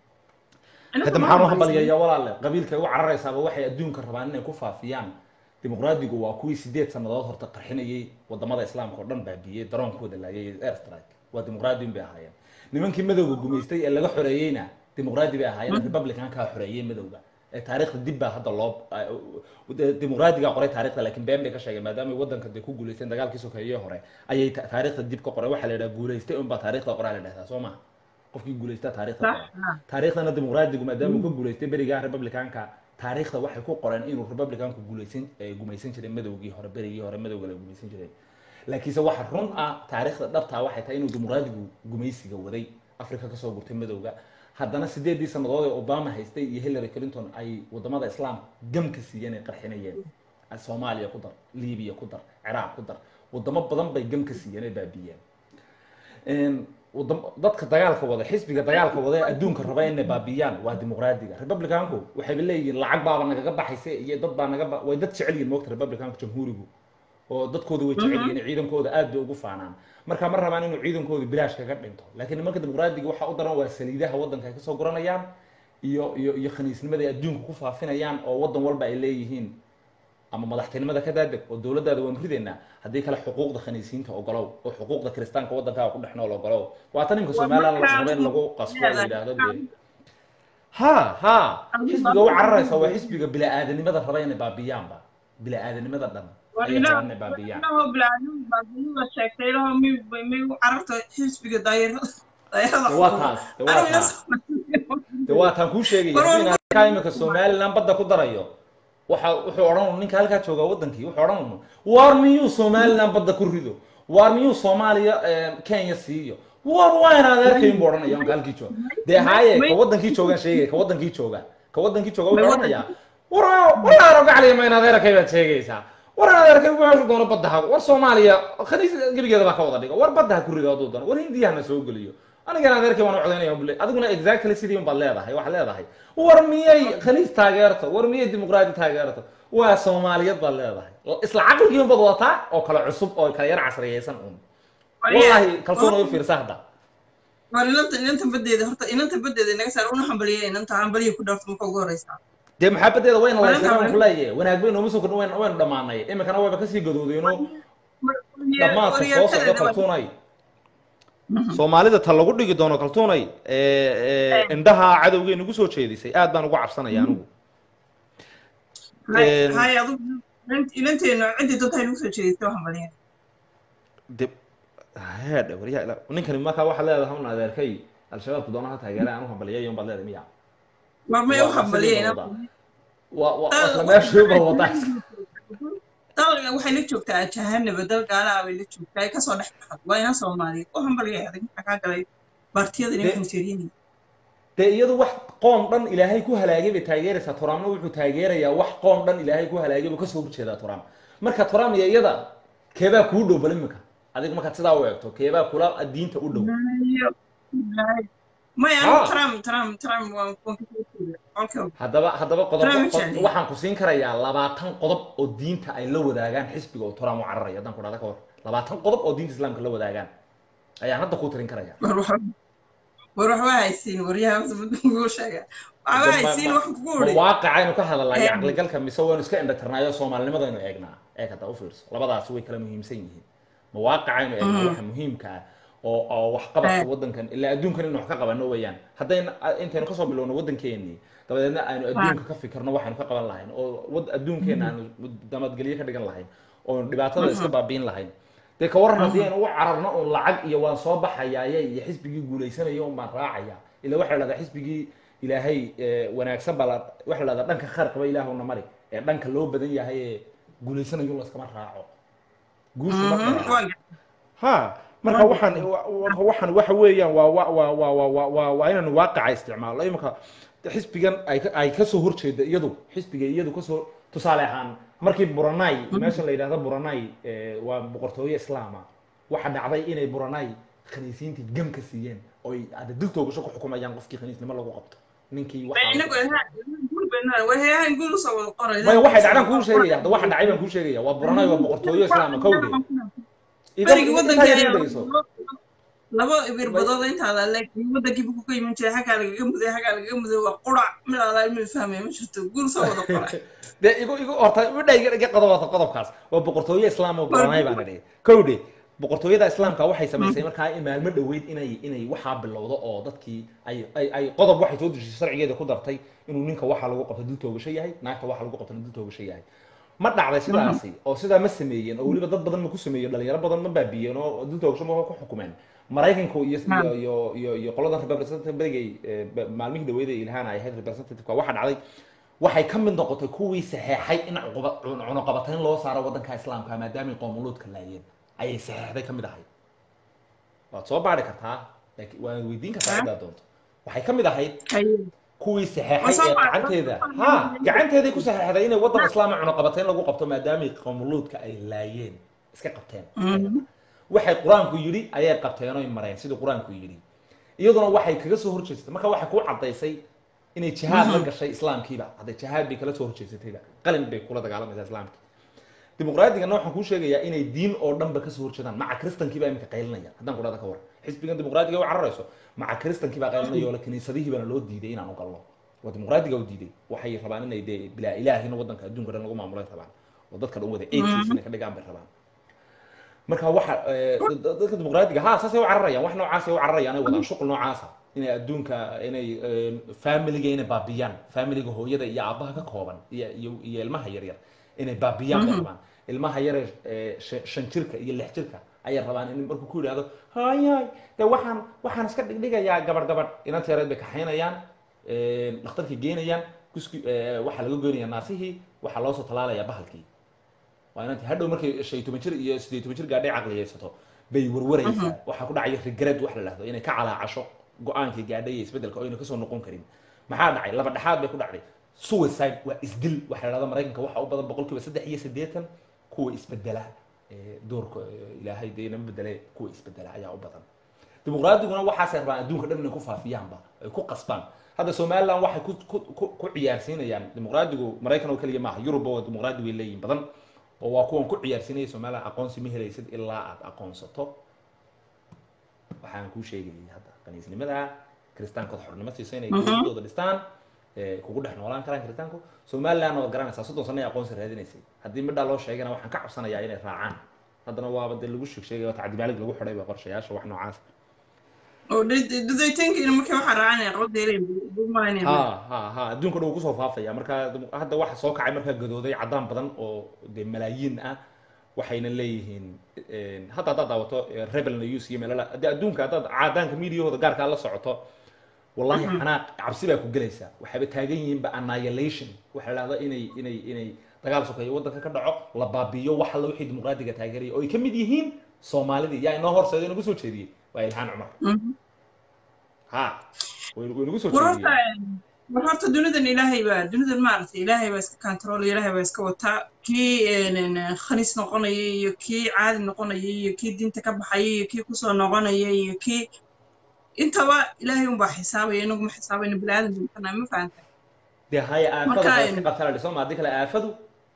hadda maxaan u hambalyayaa walaale qabiilka ay u cararaysaaba waxay adduunka rabaan inay ku faafiyaan dimuqraadigu waa kuwii sideed sannadood horta qarxinayay wadamada islaamka oo dhan baabiyey daroonkooda laayay airstrike waa dimuqraadiin bay ahaayeen nimankii madowga gumaystay ee laga xoreeyeyna dimuqraadi bay ahaayeen republicankaa xoreeyey madowga ee taariikhda dib baa hadda loo de- dimuqraadigaa qoray taarikhda laakiin been bay ka sheegeen maadaama ay waddanka dee ku guulaysteen dagaalkii sokeeye hore ayay ta- taariikhda dib ka qoray waxaa la yidhaha guulaystay unbaa taariikhda qoraa la dhahdaa soo maha qofkii guulaystaa taariikhda Sax, qoraa ah. taariikhdana dimuqraadigu maadaama uu ka guulaystay berigaa republicanka taariikhda waxay ku qoreen inuu republicanku guulaysan eh, gumaysan jiray madowgii hore berigii hore madowga la gumaysan jiray laakiinse waxa run ah taariikhda dhabtaa waxay tahay inuu dimuqraadigu gumaysiga waday afrika kasoo gurtay madowga haddana sideedii sannadood ee obama haystay iyo hillary clinton ay wadamada islaamka gamka siiyeen ay qarxinayeen soomaaliya ku dar libiya ku dar ciraaq ku dar wadamo badan bay gamka siiyeen ay baabiyeen Een, wadam- dadka dagaalka wada xisbiga dagaalka wada ee adduunka raba inay baabiyaan waa dimuqraadiga republicanku waxayba leeyihiin lacag baaba nagaga baxaysa iyo dad baa naga ba- way dad jecel yihiin moogta republicanku jamhuurigu oo dadkooda way jecel yihiin ciidankooda aad bay ugu faanaan marka ma rabaan inuu ciidankooda bilaash kaga dhinto laakiin nimanka dimuqraadiga waxaa u daran waa saliidaha waddanka ay kasoo guranayaan iyo iyo iyo khaniisnimada ay adduunka ku faafinayaan oo waddan walba ay leeyihiin ama madaxtinimada ka daadeg oo dowladdaada waanu ridaynaa haddii kale xuquuqda khaniisiinta ogolow oo xuquuqda kiristaanka waddankaaga ku dhex nool ogolow waata ninka somaliland la raba in lagu qasbo la yidhaahdo dee ha ha xisbiga u cararaysa waa xisbiga bila-aadanimada raba inay baabiyaanba bila-aadanimada dhan ayay rabaan inay baabiyaan sheegtay ilaho mi may u cararta xisbiga daayarada daayarada de waa taas de waa taas de waa taan kuu sheegaya War- haddii inaa imika somaliland badda ku darayo waxa wuxuu odhan ninka halkaa jooga wadankii wuxuu odhan unu waar miyuu somaliland badda ku rido waar miyuu soomaaliya eh, kenya siiyo war waa inaad arkayn buu odhanaya onka halkii jooga dee haaye ka wadankii joogaan sheegaya ka wadankii jooga ka wadankii jooga wuxuu odhanayaa war war arogacliya ma inaad arkay baad sheegaysaa war inaad arkay meeshu doono badda ha war soomaaliya khaniis gebigeeda baa ka wada dhigo war badda ha ku rido hadduu doono war hindiyahana soo geliyo anigana adeerkay waan u codaynaya bule adiguna exactly sidii un baad leedahay waxaad leedahay war miyay khaniis taageerto war miyay dimuqraadi taageerto waa soomaaliyad baad leedahay isla caqligii un baad wadataa oo kale cusub oo kale yar casriyaysan un wallahi kalsoon oo fiirsa hadda war inanta inanta badeeda horta inanta badeeda inaga saar una hambaliya inanta hambaliya ku dhaafto marka ugu horeysa dee maxaabadeeda wayna Walaal laysana haween. ku leeyahay wanaag baynu uma soo kordhin waynu waynu dhammaanay iminkana wayba kasii gadoodeenoo dhammaadka soo socdo kaltuunay soomaalida ta lagu dhigi doono kaltuunay indhaha cadowgay nagu soo jeedisay aad baan ugu cabsanaya anigu Een- hay adugu inanteena ciddii dadta nagu soo jeedistay waa hambaliya de heedhe waryaa ila ninkani markaa waxaad leedahay un adeerkay al-shabaabku doonaha taageera aan u hambaliyay baad leedahay miya war may u Waa hambaliya sidii inanta wada. waa waa isla meeshuuba wadaa dalga waxay la joogtaa jahanaba dal gaalaha bay la joogtaa ay kasoo dhex baxad waa ina soomaaliyeed u hambaliya adag maxaa kaa galay baartiyada De- inay xunjeeriyeen dee iyadu wax qoom dhan ilaahay ku halaagay bay taageeraysaa turaamna wuxuu taageerayaa wax qoom dhan ilaahay ku halaagay buu kasoo horjeedaa turaam marka turaam iyo iyada keebaa kuu dhow bal imika adiga markaad sidaa u eegto keebaa kula diinta u dhow maya Ah. anigu trump trump trump waan waan ka soo jeeda qolka haddaba haddaba qodob Turaam qodob- jecel. waxaan ku siin karayaa labaatan qodob oo diinta ay la wadaagaan xisbiga oo turaam u cararaya haddaan ku dhahda ka war labaatan qodob oo diinta islaamka la wadaagaan ayaan hadda kuu tirin karaya war wax- war waxba haysiin waryaha guu sheega waxba haysiin wax kugu ma uri waaqicaynu ka hadalnaa iyo Em. caqligalka mise waynu iska indhatirnaayo soomaalinimadaynu eegnaa eeg hadda u fiirso labadaasi way kala muhiimsan yihiin ma waaqicaynu eegnaa waxa muhiimka ah oo oo waxqabadka Em. waddankan ilaa adduunkan inuu wax ka qabano weeyaan haddayna intaynu kasoo bilowno waddankeenii dabadeedna aynu adduunka ka fikirno waxaynu ka qaban lahayn oo wad adduunkeena aanu damadgelyo ka dhigan lahayn oo dhibaatada iska baabiin lahayn dee ka waran haddii aynu u cararno un lacag iyo waan soo baxayaaye iyo xisbigii guulaysanaya un baan raacaya ila waxa la dhahdaa xisbigii ilaahay eh, wanaagsan baa la waxa la dhahdaa dhanka khayrqaba ilaahuna mari ee dhanka loo badan yahay ee guulaysanayo laskama raaco guushu marka waa ha marka waxaan wa- wa- waxaan waxa weeyaan waa waa waa waa waa waa waa waa inaanu waaqaca isticmaalno imika xisbigan ay ka- ay kasoo horjeeda iyadu xisbiga iyadu kasoo tusaale ahaan markii buranay meesha la yidhahdo buranay eh, waa boqortooyo islaama waxa dhacday inay buranay khaniisiintii gam ka siiyeen oy ada diltoogasho ku xukumayaan qofkii khaniisnimo lagu qabto ninkii waxaa- inagu warheyahan guul usoo wada qoray maya waxay dhacdaan kuu sheegaya hadda waxa dhacay baan kuu sheegaya waa buranay waa boqortooyo islaama kowde berigi intaa yar waddanka dhegeyso laba ibirbadood intaada leeg waddankii buu ka iman jiray xaggaa lagaga muday xaggaa lagaga muday waa qurac mid alaa ilmi fahmaya ma jirto guul soo wada qoray dee igu igu horta midha iga iga qodobata qodobkaas waa boqortooyo islaam oo buranay baan idhi kowdhe boqortooyada islaamka waxay samaysay markaa in maalmo dhoweyd inay inay waxaa bilowdo oo dadkii ay ay ay qodob waxay soo dejisay sharcigeeda ku dartay inuu ninka waxaa lagu qabto dil toogasho yahay naagta waxaa lagu qabto dil toogasho yahay ma dhacday sidaasi oo sidaa ma sameeyeen oo weliba dad badan ma ku sameeyen dhalinyaro badan ma baabiyeen oo dil toogasho ma ku xukumeen maraykanku iyo iyo iyo iyo iyo qoladan representative berigay maalmihii dhaweyd ee ilhaan ay ahayd representative waxa dhacday waxay ka mid noqotay kuwii saxeexay in cuquba- cun- cunuqabatayn loo saaro waddanka islaamka maadaamay qoomuluudka laayeen ayay saxeexday ka mid ahayd waad soo baari kartaa laakiin waad weydiin kartaa Ah. haddaad doonto waxay ka mid ahayd haye kuwii Waa saxeexay soo ee baar- gacanteeda waa soo ha baar- gacanteeday ku saxeexday inay waddan islaama cunuqabatayn lagu qabto maadaamay qoomuluudka ay laayeen iska qabteen Mhm. waxay qur-aanku yidhi ayay qabteen oy mareen sidii qur-aanku yidhi iyaduna waxay kaga soo horjeestay marka waxay kuu caddaysay inay jihaad la Mhm. gashay islaamkiiba hadday jihaad bay kala soo horjeesatayba qalin bay kula dagaalamaysaa islaamkii dimuqraadiganna waxaan kuu sheegayaa inay diin oo dhanba kasoo horjeedaan maca kristankiiba iminka qaylinaya haddaan kudhada ka war xisbigan dimuqraadiga u cararayso maca kristankii baa qaylinaya oo la kiniisadihii baana loo diiday inaan u galno waa dimuqraadiga u diiday waxay rabaan inay dee bilaa ilaahina waddanka adduunka dhan lagu maamulay rabaan oo dadka dhan wada atheist inay ka dhigaan bay rabaan marka waxa eh, dad- dadka dimuqraadiga ha saasay u cararayaan wax noocaasay u cararayaan ay wadaan shuqul noocaasa inay adduunka inay eh, familiga inay baabiyaan familiga hooyada iyo aabbaha ka kooban iyo iyo iyo ilmaha yaryar inay baabiyaan bay rabaan ilmaha yare eh, shan- shan jirka iyo lix jirka ayay rabaan in markuu ku yidhaahdo hayay de waxaan waxaan iska dhigdhigayaa gabadh gabadh inanta yareed bay kaxaynayaan eh, dhakhtarkii geynayaan kuski eh, waxaa laga goynayaa naasihii waxaa loo soo talaalayaa bahalkii waa inanti hadhow markay shan iyo toban jir iyo siddeed iyo toban jir gaadhay caqliyaysato bay warwaraysaa waxaa ku dhacaya regret wax la dhahdo inay ka calaacasho go-aankii gaadhay iyo isbeddelka oo ayna kasoo noqon karin maxaa dhacay laba dhexaad bay ku dhacday suicide waa isdil waxa la dhahda maraykanka waxaa u badan boqolkiiba saddex iyo siddeetan kuwa isbedela ee doorka ee ilaahay dee inama bedele kuwa isbedela ayaa u badan dimuqraadiguna waxaasay rabaan adduunka dhan inay ku faafiyaanba ay ku qasbaan hadda somaliland waxay ku ku ku- ku ciyaarsiinayaan dimuqraadigu maraykan oo keliya maaha yurubba waa dimuqraadi way leeyihin badan oo waa kuwan ku ciyaarsiinaya somaliland aqoonsi ma helaysid ilaa aad aqoonsato waxaan kuu sheegayay hadda kaniisnimada kiristaankooda xornimo siiso inay Mhm. dowladooda dhistaan ee, kugu dhex noolaan karaan kiristaanku somalilandna waad garanaysaa soddon sano ay aqoonsi raadinaysay haddii midhaa loo sheegana waxaan ka cabsanayaa inay raacaan haddana waaba dee lagu sheeg sheegay tacdimaalig lagu xidhay ba qorshayaasha wax noocaas oo dudaytankiina markii waxaa raacanaya qabdeelay bumaanaya ha ha ha adduunka dhan wuu kusoo faafaya marka dum- hadda waxa soo kacay markaa gadooday caddaan badan oo dee malaayiin ah waxayna leeyihiin een, hadda haddaad daawato eh, rebel news iyo meelala haddii adduunka haddaad caadaanka miidiyahooda gaarkaa la socoto wallahi xanaaq cabsi baa ku gelaysaa waxayba taagan yihiinba annihilation waxa la dhahda inay inay inay dagaal sokeeyo waddanka ka dhaco la baabiyo wax alla wixii dimuqraadiga taageeraya oo ay ka mid yihiin soomaalidii yaa inoo horseedo inagu soo jeediyey waa ilhaan cumar ha way way nagu soo war horta jeediyey war horta dunidan ilaahay baa dunidan maaragtay ilaahay baa iska kantaroolaya ilaahay baa iska wataa kii een, khaniis noqonaya iyo kii caadi noqonaya iyo kii diinta ka baxaya iyo kii kusoo noqonaya iyo kii intaba ilaahay unbaa xisaabaya inagu ma xisaabayno biniaadan bintana ma fahanta dee haya aafada Marka, waa em, iska qabtaa la dhiso ma haddii kale aafadu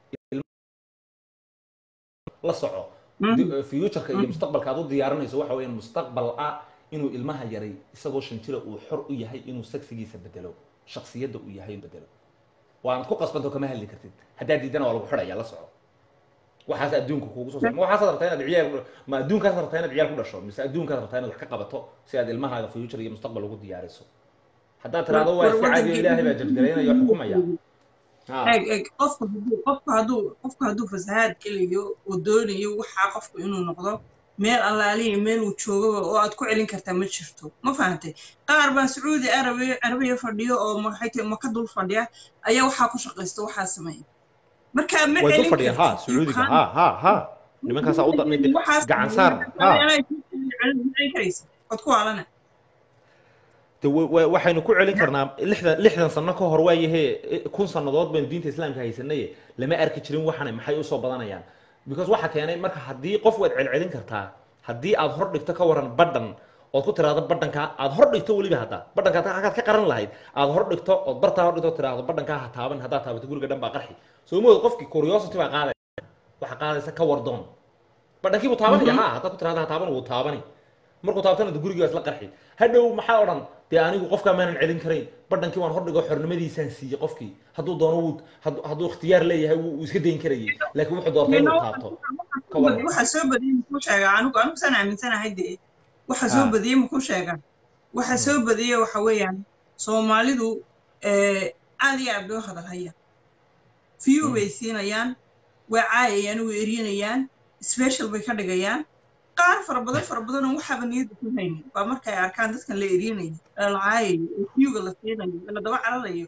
la soco Mhm. Di- futureka iyo Mhm. mustaqbalka aad u diyaarinayso waxa weeyaan mustaqbal ah inuu ilmaha yaray isagoo shan jira uu xor u yahay inuu seksigiisa bedelo shaksiyadda uu yahay bedelo waanad ku qasbanto kama hadli kartid haddaad diidana waa lagu xidhaya la soco waxaas adduunka kugu soo ma waxaas rabtaa inaad ciyaal ma adduunkaas rabtaa inaad ciyaal ku dhasho mise adduunkaas rabtaa inaad wax ka qabato si aad ilmahaaga future iyo mustaqbal ugu diyaariso haddaad tiraahdo waa iska caadiyo ilaahay baa jarjaraynaya oo xukumaya Ha. eeg eeg qofku hadduu qofku hadduu qofku hadduu fasahaad gelayo oo doonayo waxaa qofku inuu noqdo meel allaaliya meel uu joogaba oo aad ku celin kartaa ma jirto ma fahantay qaar baa sacuudi arabiya arabiya fadhiyo oo maxay tahay maka dul fadhiya ayaa waxaa ku shaqaysta waxaa sameeya marka ma way celin dul fadhiyaan ha kartid. You sacuudiga can't- ha ha ha nimankaasaa u darnay waxaas gacan saar ha celin karaysa ood ku waalana de wa- wa- waxaynu ku celin karnaa lixdan lixdan sano ka hor waayahe kun sannadood baynu diinta islaamka haysanaye lama arki jirin waxana maxay usoo badanayaan because waxa keenay marka haddii qof waad celcelin kartaa haddii aad hor dhigto ka waran badhan ood ku tiraahdo badhankaa aad hor dhigto weliba hadda badhankaa hagaad ka qaran lahayd aad hor dhigto ood bartaa hor dhigto oo tiraahdo badhankaa ha taaban haddaad taabato guriga dhan baa qarxi soo mood qofkii curiosity baa qaadaya waxa qaadaysa ka wardoon badhankii buu taabanaya ha haddaad ku tirahdo ha taaban wuu taabani markuu taabtana de gurigii waa isla qarxi hadhow maxaa odhan dee anigu qofkaa maanan celin karayn badhankii waan hordhigo xornimadiisaan siiyey qofkii hadduu doono wuu hadduu hadduu ikhtiyaar leeyahay wuu wuu iska dayn karayay laakiin wuxuu doortay inuu taabto ka waran waxaa soo badiyey muxuu sheegaa anigu anigu saan aaminsanahay dee waxaa soo Ah. badiyey muxuu sheegaa waxaa soo badiyey waxa weeyaan soomaalidu eh, aad iyo aad bay u hadalhayaan view Mm. bay siinayaan way caayayaan way eryanayaan special bay ka dhigayaan qaar fara badan fara badan oo waxaaba niyadda ku haynin baa markay arkaan dadkan la eryanaya la caayayo oo viewga la siinayo la daba cararayo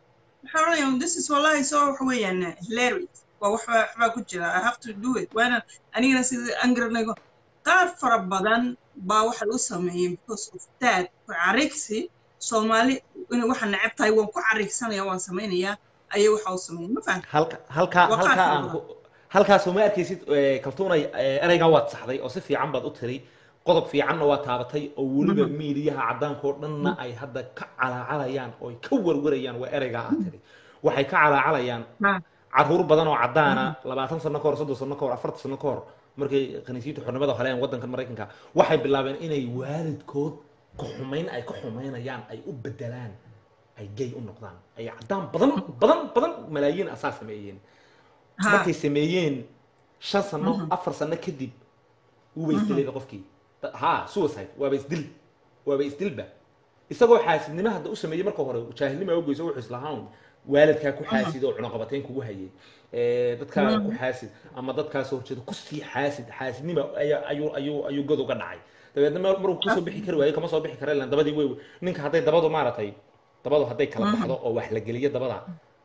waxaa oranaya this is wallahi so waxa weeyaan hilarious waa wax baa- wax baa ku jira i have to do it waana anigana sida aan garanayo qaar fara badan baa waxa lagu sameeyey because of that carigsi soomaali inay waxa neceb tahay waan ku carigsanaya waan samaynayaa ayay waxa u sameeyeen ma fahamta halka halkaa Waa halkaa qaar aan ku halkaas uma arkaysid eh, kaltuunay eh, ereygan waad saxday oo si fiican baad u tiri qodob fiicanna waa taabatay oo weliba miidiyaha caddaanka oo dhanna ay hadda ka calaacalayaan oo ay ka warwarayaan waa ereygaa aad tiri waxay ka calaacalayaan Ha. caruur badan oo caddaana labaatan sano ka hor soddon sano ka hor afartan sano ka hor markay khaniisiinta xornimada heleen waddankan maraykanka waxay bilaabeen inay waalidkood ka xumayn ay ka xumaynayaan ay u bedelaan ay gay u noqdaan ay caddaan badan badan badan malaayiin asaa sameeyeen Ha. markay sameeyeen shan sano afar sano kadib wuuba isdilayba qofkii Da- ha suicide waaba isdil waaba isdilba isagoo xaasidnimo hadda u sameeyey marka hore jaahilnima ogeyso wuxuu islahaan waalidkaa ku xaasid oo cunaqabateyn kugu hayay Eh, dadkaa ku xaasid ama dadkaas horjeeda kusii xaasid xaasidnima ayaa- ayuu ayuu ayuu god uga dhacay dabeedna mar- maruu kusoo bixi kari waayo kama soo bixi kara ilan dabadii wey ninka hadday dabadu maaragtay dabadu hadday kala baxdo oo wax la geliyo dabada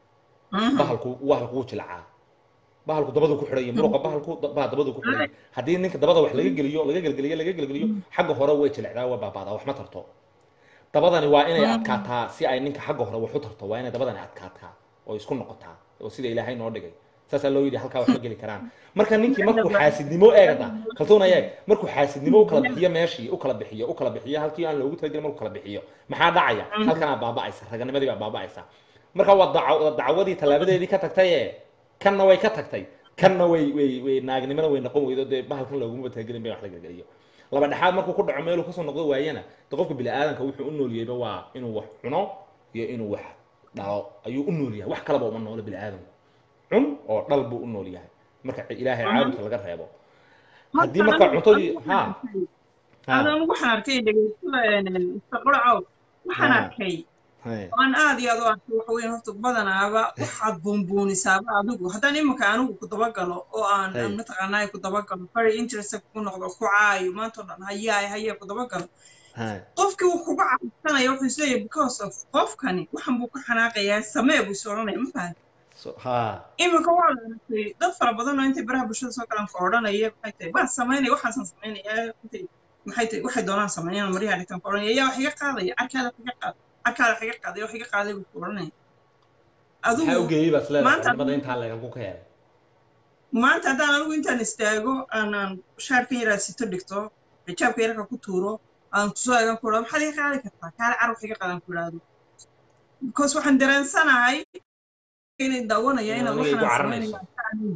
bahalku bahalku wuu jilcaa bahalku dabadu ku xidhaya muruqa bahalku da- baa dabadu ku xidhaya haddii ninka dabada wax laga geliyo laga gelgeliyo laga gelgeliyo xagga hore way jilicdaa waa baabaadaa wax ma tarto dabadani waa inay adkaataa si ay ninka xagga hore wax u tarto waa inay dabadani adkaataa oo isku noqotaa oo sida ilaahay noo dhigay saasaa loo yidhi halkaa wax ma geli karaan marka ninkii markuu xaasidnimo eegada kaltuuna eeg markuu xaasidnimo u kala bixiyo meeshii u kala bixiyo u kala bixiyo halkii aan loogu talagelin markuu kala bixiyo maxaa dhacaya halkanaa baaba'aysa raganimadii baa baaba'aysa marka waa dacaw- dacwadii tallaabadeedii ka tagtay ee kanna way ka tagtay kanna way way way naagnimana way noqon weydo dee bahalkan looguma talagelin bay wax la gelgeliyo laba dhexaad markuu ku dhaco meeluu kasoo noqdo waayana de qofka bini'aadanka wuxuu u nooliyeyba waa inuu wax cuno iyo inuu wax dhalo ayuu u nool yahay wax kaleba uma noolo bini'aadanku cun oo dhal buu u nool yahay marka ilaahay caabudka laga reebo haddii marka cuntadii ha ha adan waxaan arkay dhegeysta istaqracow waxaan Ha. arkay Hey. aan aad iyo aad u arkay waxa weeyaan horta badanaaba waxaad buunbuunisaaba adigu haddaan iminka anigu ku dabagalo oo aan Hey. aan mataqaanaa ku dabagalo very interested ku noqdo ku caayo maanta oo dhan hayaay hayee ku dabagalo Hey. qofkii wuu kuga cabsanaya wuxuu isleeyahay because of qofkani waxan buu ka xanaaqayaa samee buu is odhanaya ma fahan So, ha iminka waa la arkay dad fara badan oo intay baraha bulshada soo galaan ka odhanaya maxay tahay waan samaynaya waxaasan samaynaya intay maxay tahay waxay doonaan sameeyaan maryaha dhigtaan ka odhanaya yaa wax iga qaadaya carkaada wax iga qaad carkaada wax iga qaaday wax iga qaaday buu ku odhanaya maxaa u adigu geeyey baas leedahay maanta- culimada intaa leegan ku ka helay maanta haddaan anigu intaan istaago aanaan shaarkan yaraa sito dhigto xijaabka yarka ku tuuro aan kusoo eegan ku idhahdo maxaad iga qaadi kartaa kaale car wax iga qaadan ku idhaahdo because waxaan dareensanahay inay daawanaya inaad Inay igu waxaan caranayso. samaynaya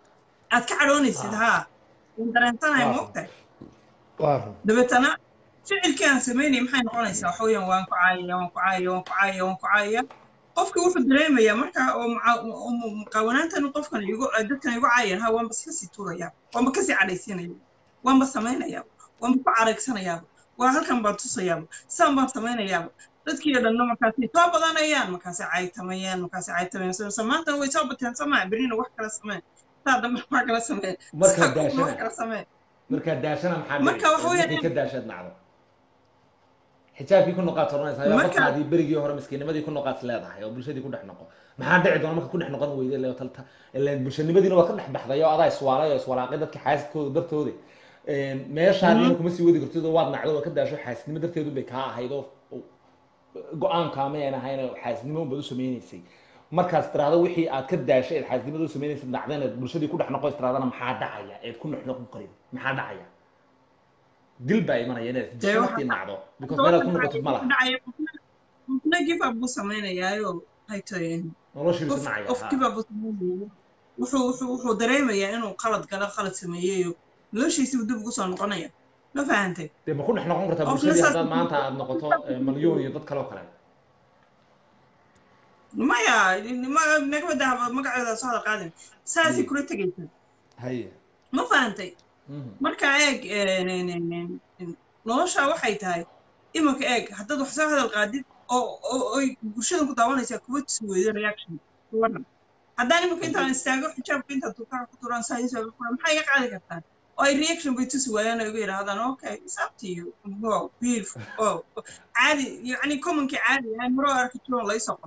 aad ka cadhoonaysid haa waan dareensanahay Waaw. moogtahay waa run dabeetana ficilkii aan samaynaya maxay noqonaysaa waxa weeyaan waan ku caayaya waan ku caayaya waan ku caayaya waan ku caayaya qofkii wuxuu dareemayaa marka oo muca- oo mu- muqaawanaantan qofkan igu dadkan igu caayan ha waanba iska sii tuurayaa waanba kasii cadhaysiinaya waanba samaynayaaba waanba ku caragsanayaaba waa halkan baan tusayaaba saan baan samaynayaaba dadkii oo dhanna markaasay soo badanayaan markaasay caytamayaan markaasay caytamayaan so so maantana way soo bateen somaa berina wax kala samee saa dambe wax kala samee Markaa saa kulna wax daashana. kala samee markaa daashana maxaa Marka dhici? waxa weeyaan- Wixii ka daashaad nacdo xijaabkii ku noqaad soranaysaa yaa Marka- qofkaadii berigii hore miskiinimadii ku noqaad leedahay oo bulshadii ku dhex noqo maxaa dhici doona marka ku dhex noqon weyde ilaa talta ilaan bulshanimadiina waa ka dhex baxday oo adaa iswaalay oo iswalaaqay dadka xaasidkooda dartooda meeshaadiina kuma sii wadi kartid oo waad nacdo oo ka daasho xaasidnimo darteedu bay kaa ahayd oo oo go-aankaa ma aan ahayn oo xaasidnimo unbaad u sameynaysay markaas tiraahdo wixii aad ka daashay eed xaasidnimada u sameynaysay dhacdeen eed bulshadii ku dhex noqo tirahdana maxaa dhacaya eed ku dhex noqon karin maxaa dhacaya dil baa imanaya inaad Dee waxa- bulshadii nacdo because meelaad ku noqotid ma laha qofna give up buu samaynayaayo waxay tahay noloshiisu qof nacaya qof ha. give up buu samaynayo wuxuu wuxuu wuxuu dareemayaa inuu qalad galo qalad sameeyeyo noloshiisibu dib ugu soo noqonaya ma fahantay dee ma ku dhex noqon kartaa Qofna bulshadii saas- haddaad maanta aad noqoto eh, malyoon iyo dad kale oo kale maya ma- nagama daha magaceeda soo hada qaadin saasay kula tegaysaa haye ma fahantay Mhm. marka eeg een, een, een, een, een, nolosha waxay tahay imanka eeg haddaad wax soo hadal qaadid oo oo oy bulshadan ku daawanaysaa kuwa tusi weydo reaction kuwadan haddaan imanka intaan istaago xijaabka intaan tuukaa ku turaan saa isoo maxaa iga qaadi kartaan oo ay reaction bay tusi waayaan oo iga yidhaahdaan okay it's up to you wow beautiful oh caadi yacni commonkii caadi ahaan hore oo arki jiroon laysoo qono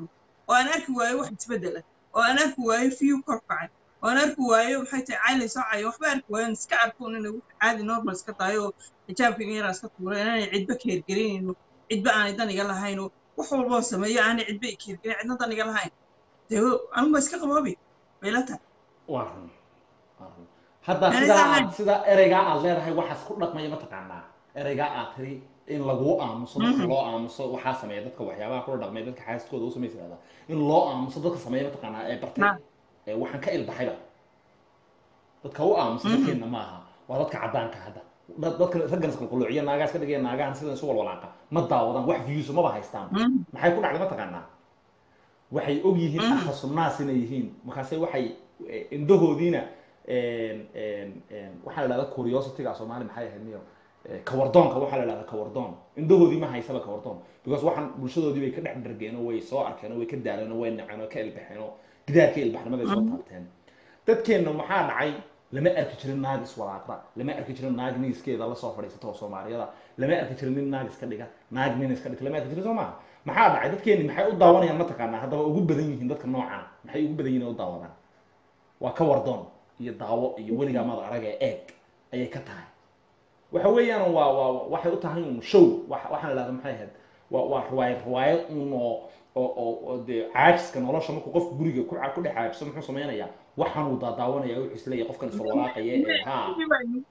oo aan arki waayo wax isbedela oo aan arki waayo fiyu kor kacay oo aan arki waayo maxay tahay cayli soocayo waxba arki waayo aan iska arko inay wax caadi normal iska tahay oo xijaabkayga yaraa iska tuuray inaanay cidba ka hergelinayno cidba aanay dan iga lahayn oo wax walboo sameeyo aanay cidba i ka hergelin cidna dan iga lahayn dee anugu iska qaboobi bayla tahay waa run waa run hadda Aniga sidaa ahaan- aad sida ereygaa aad leedahay waxaas ku dhaqmaya mataqaanaa ereygaa aad tiri in laguu aamuso dadka loo aamuso waxaa sameeya dadka waxyaabaha kula dhaqmay dadka xaaskooda u samaysa yidhahdaa in loo aamuso dadka sameeya mataqaanaa ee bartay Ha. ee waxaan ka ilbaxayba dadka u aamusa dadkeenna maaha waa dadka caddaanka hadda dad- dadka raggan isqalquluuciya naagaas ka dhigaya naagahan sidan isu walwalaaqa ma daawadaan wax viyuusa maba haystaan Mhm. maxay ku dhacday mataqaanaa waxay og yihiin Mhm. akhasunaas inay yihiin markaase waxay eh, indhahoodiina een, een, een, waxaa la dhahdaa curiosity-ga soomaali maxay ahayd miyo Eh, kawardoonka waxaa la dhahdaa kawardoon indhahoodii ma haysaba kawardoon because waxaan bulshadoodii bay ka dhex dhargeen oo way soo arkeen oo way ka daaleen oo way naceen oo ka ilbaxeen oo gidaarka ilbaxnimaday soo taabteen dadkeenna maxaa dhacay lama arki jirin naag iswalaaqda lama arki jirin naag niiskeeda lasoo fadhiisata oo soomaaliyada lama arki jirin nin naag iska dhiga naag nin iska dhigta lama arki jirin soo maha maxaa dhacay dadkeenni maxay u daawanayaan mataqaanaa haddaba ugu badan yihiin dadka noocana maxay ugu badan yihiin oo u daawadaan waa ka wardoon iyo daawo iyo weligaa mada arag ee eeg ayay ka tahay waxa weeyaan waa waa waxay u tahay un show wax- waxaan la dhahda maxay ahayd waa waa riwaayad riwaayad un oo oo oo oo dee caajiska nolosha markuu qofku guriga ku ca- ku dhex caajiso muxuu samaynayaa waxaan uu daadaawanaya wuxuu isleeyahay qofkan iswalwalaaqaya ee haa Wixii baa inagu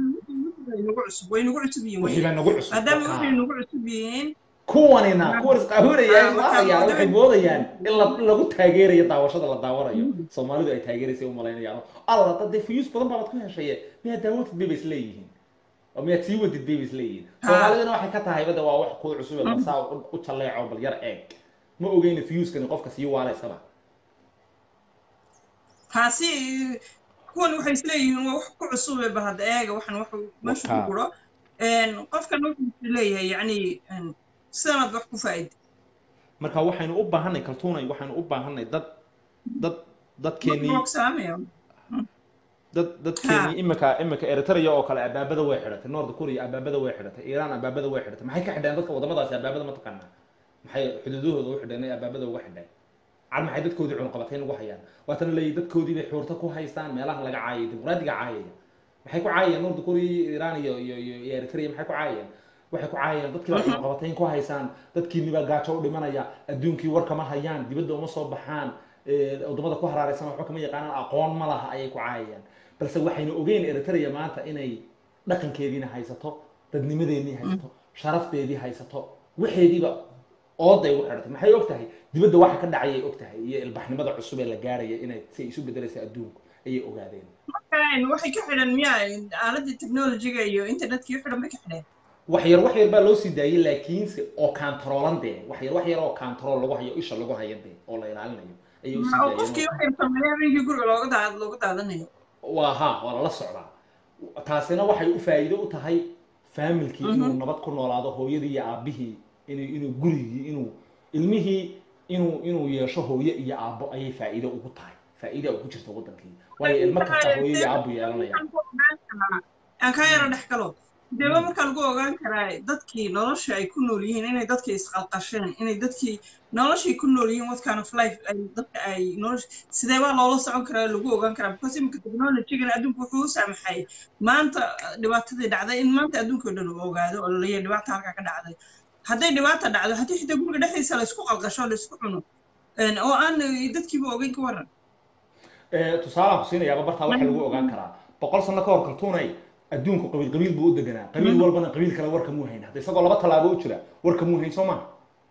cusub way inagu cusub yihiin wixii baa nagu cusub maadaama markaa. waxay nagu cusub yihiin kuwanina kuwan isqaahurayaan Ah, laayaan waxay markaa- moodayaan in la- in lagu taageerayo daawashada la daawanayo soomaalidu ay taageeraysa u malaynayaan alla dad dee fiyuus badan baad ku heshaye miyaad daawatid bay ba isleeyihiin oo miyaad sii wadid bay ba isleeyihiin Ha. soomaaliduna waxay ka tahay bada waa wax kuu cusub ee balsaa u- u jalleeco bal yar eeg ma ogeyna fiyuuskani qofka sii waalaysaba taasi kuwan waxay isleeyihiin waa wax ku cusube bal hadda eega waxan wax meesha ku Wakaa. guro qofkan wuxuu leeyahay yacni sidanaad wax ku faa'ida marka waxaynu u baahanay kaltuunay waxaynu u baahanay dad dad dadkeenii salaamaya dad dadkeenii imika imika eritrea oo kale abaabada way xidhatay north korea abaabada way xidhatay iiraan abaabada way xidhatay maxay ka xidheen dadka wadamadaasi abaabada ma taqaanaa maxay xuduudahooda u xidheen ee abaabada uga xidheen cal maxay dadkoodii cunqabatayn ugu hayaan waatana leeyihi dadkoodii bay xuurta ku haystaan meelaha laga caayay dimuqraadiga caayaya maxay ku caayayeen north korea iyo iiraan iyo iyo iyo iyo eritrea maxay ku caayayeen waxay ku caayayeen dadkii baa cunqabatayn ku haysaan dadkiini baa gaajo u dhimanaya adduunkii war kama hayaan dibadda uma soo baxaan ee, wadamada ku haraaraysan waxba kama yaqaanaan aqoon ma laha ayay ku caayayaan balse waxaynu ogeyn eritrea maanta inay dhaqankeediina haysato dadnimadeedii haysato sharafteedii haysato waxeediiba ooday u xidhatay maxay og tahay dibadda waxa ka dhacayay og tahay iyo ilbaxnimada cusub ee la gaaraya inay si ay isu bedelaysa adduunku ayay ogaadeen markaan waxay ka xidhan miyaa aaladii technologiga iyo internetkii u xidhan bay ka xidheen wax yar wax yar baa loo sii daayay laakiinse oo kantaroolan dee wax yar wax yar oo kantarool lagu hayo isha lagu hayo dee oo la ilaalinayo ayay usii oo qofkii daayeen waxay sameeyeen habeenkii guriga looga daad looga daadanayo waa ha waa lala socdaa taasina waxay u faa'iido u tahay faamilkii inuu nabad ku noolaado hooyadii iyo aabihii inuu inuu gurigii inuu ilmihii inuu inuu yeesho hooye iyo aabbo ayay faa'iido ugu tahay faa'iida ugu jirta wadankii waayo ilmo kasta hooye iyo aabbu yeelanaya aan kaa yaro dhex galo deeba markaa lagu ogaan karaa dadkii nolosha ay ku nool yihiin inay dadkii isqalqasheen inay dadkii noloshay ku nool yihiin what kind of life ay dadka ay nolosha sidee baa loola socon karaa lagu ogaan karaa because iminka technologygana adduunku wuxuu u saamaxay maanta dhibaatadii dhacday in maanta adduunka oo dhan uu ogaado oo laleeyahay dhibaata halkaa ka dhacday hadday dhibaata dhacdo haddii xitaa guriga dhexdiisa la isku qalqasho la isku cuno oo aan dadkiiba ogeyn ka waran tusaalaan ku siinayaaba bartaa waxaa lagu ogaan karaa boqol sano ka hor kaltuunay adduunku qabiil qabiil buu u deganaa qabiil walbana qabiil kale warka muu hayn hadda isagoo laba tallaabo u jira warka muu hayn soo maha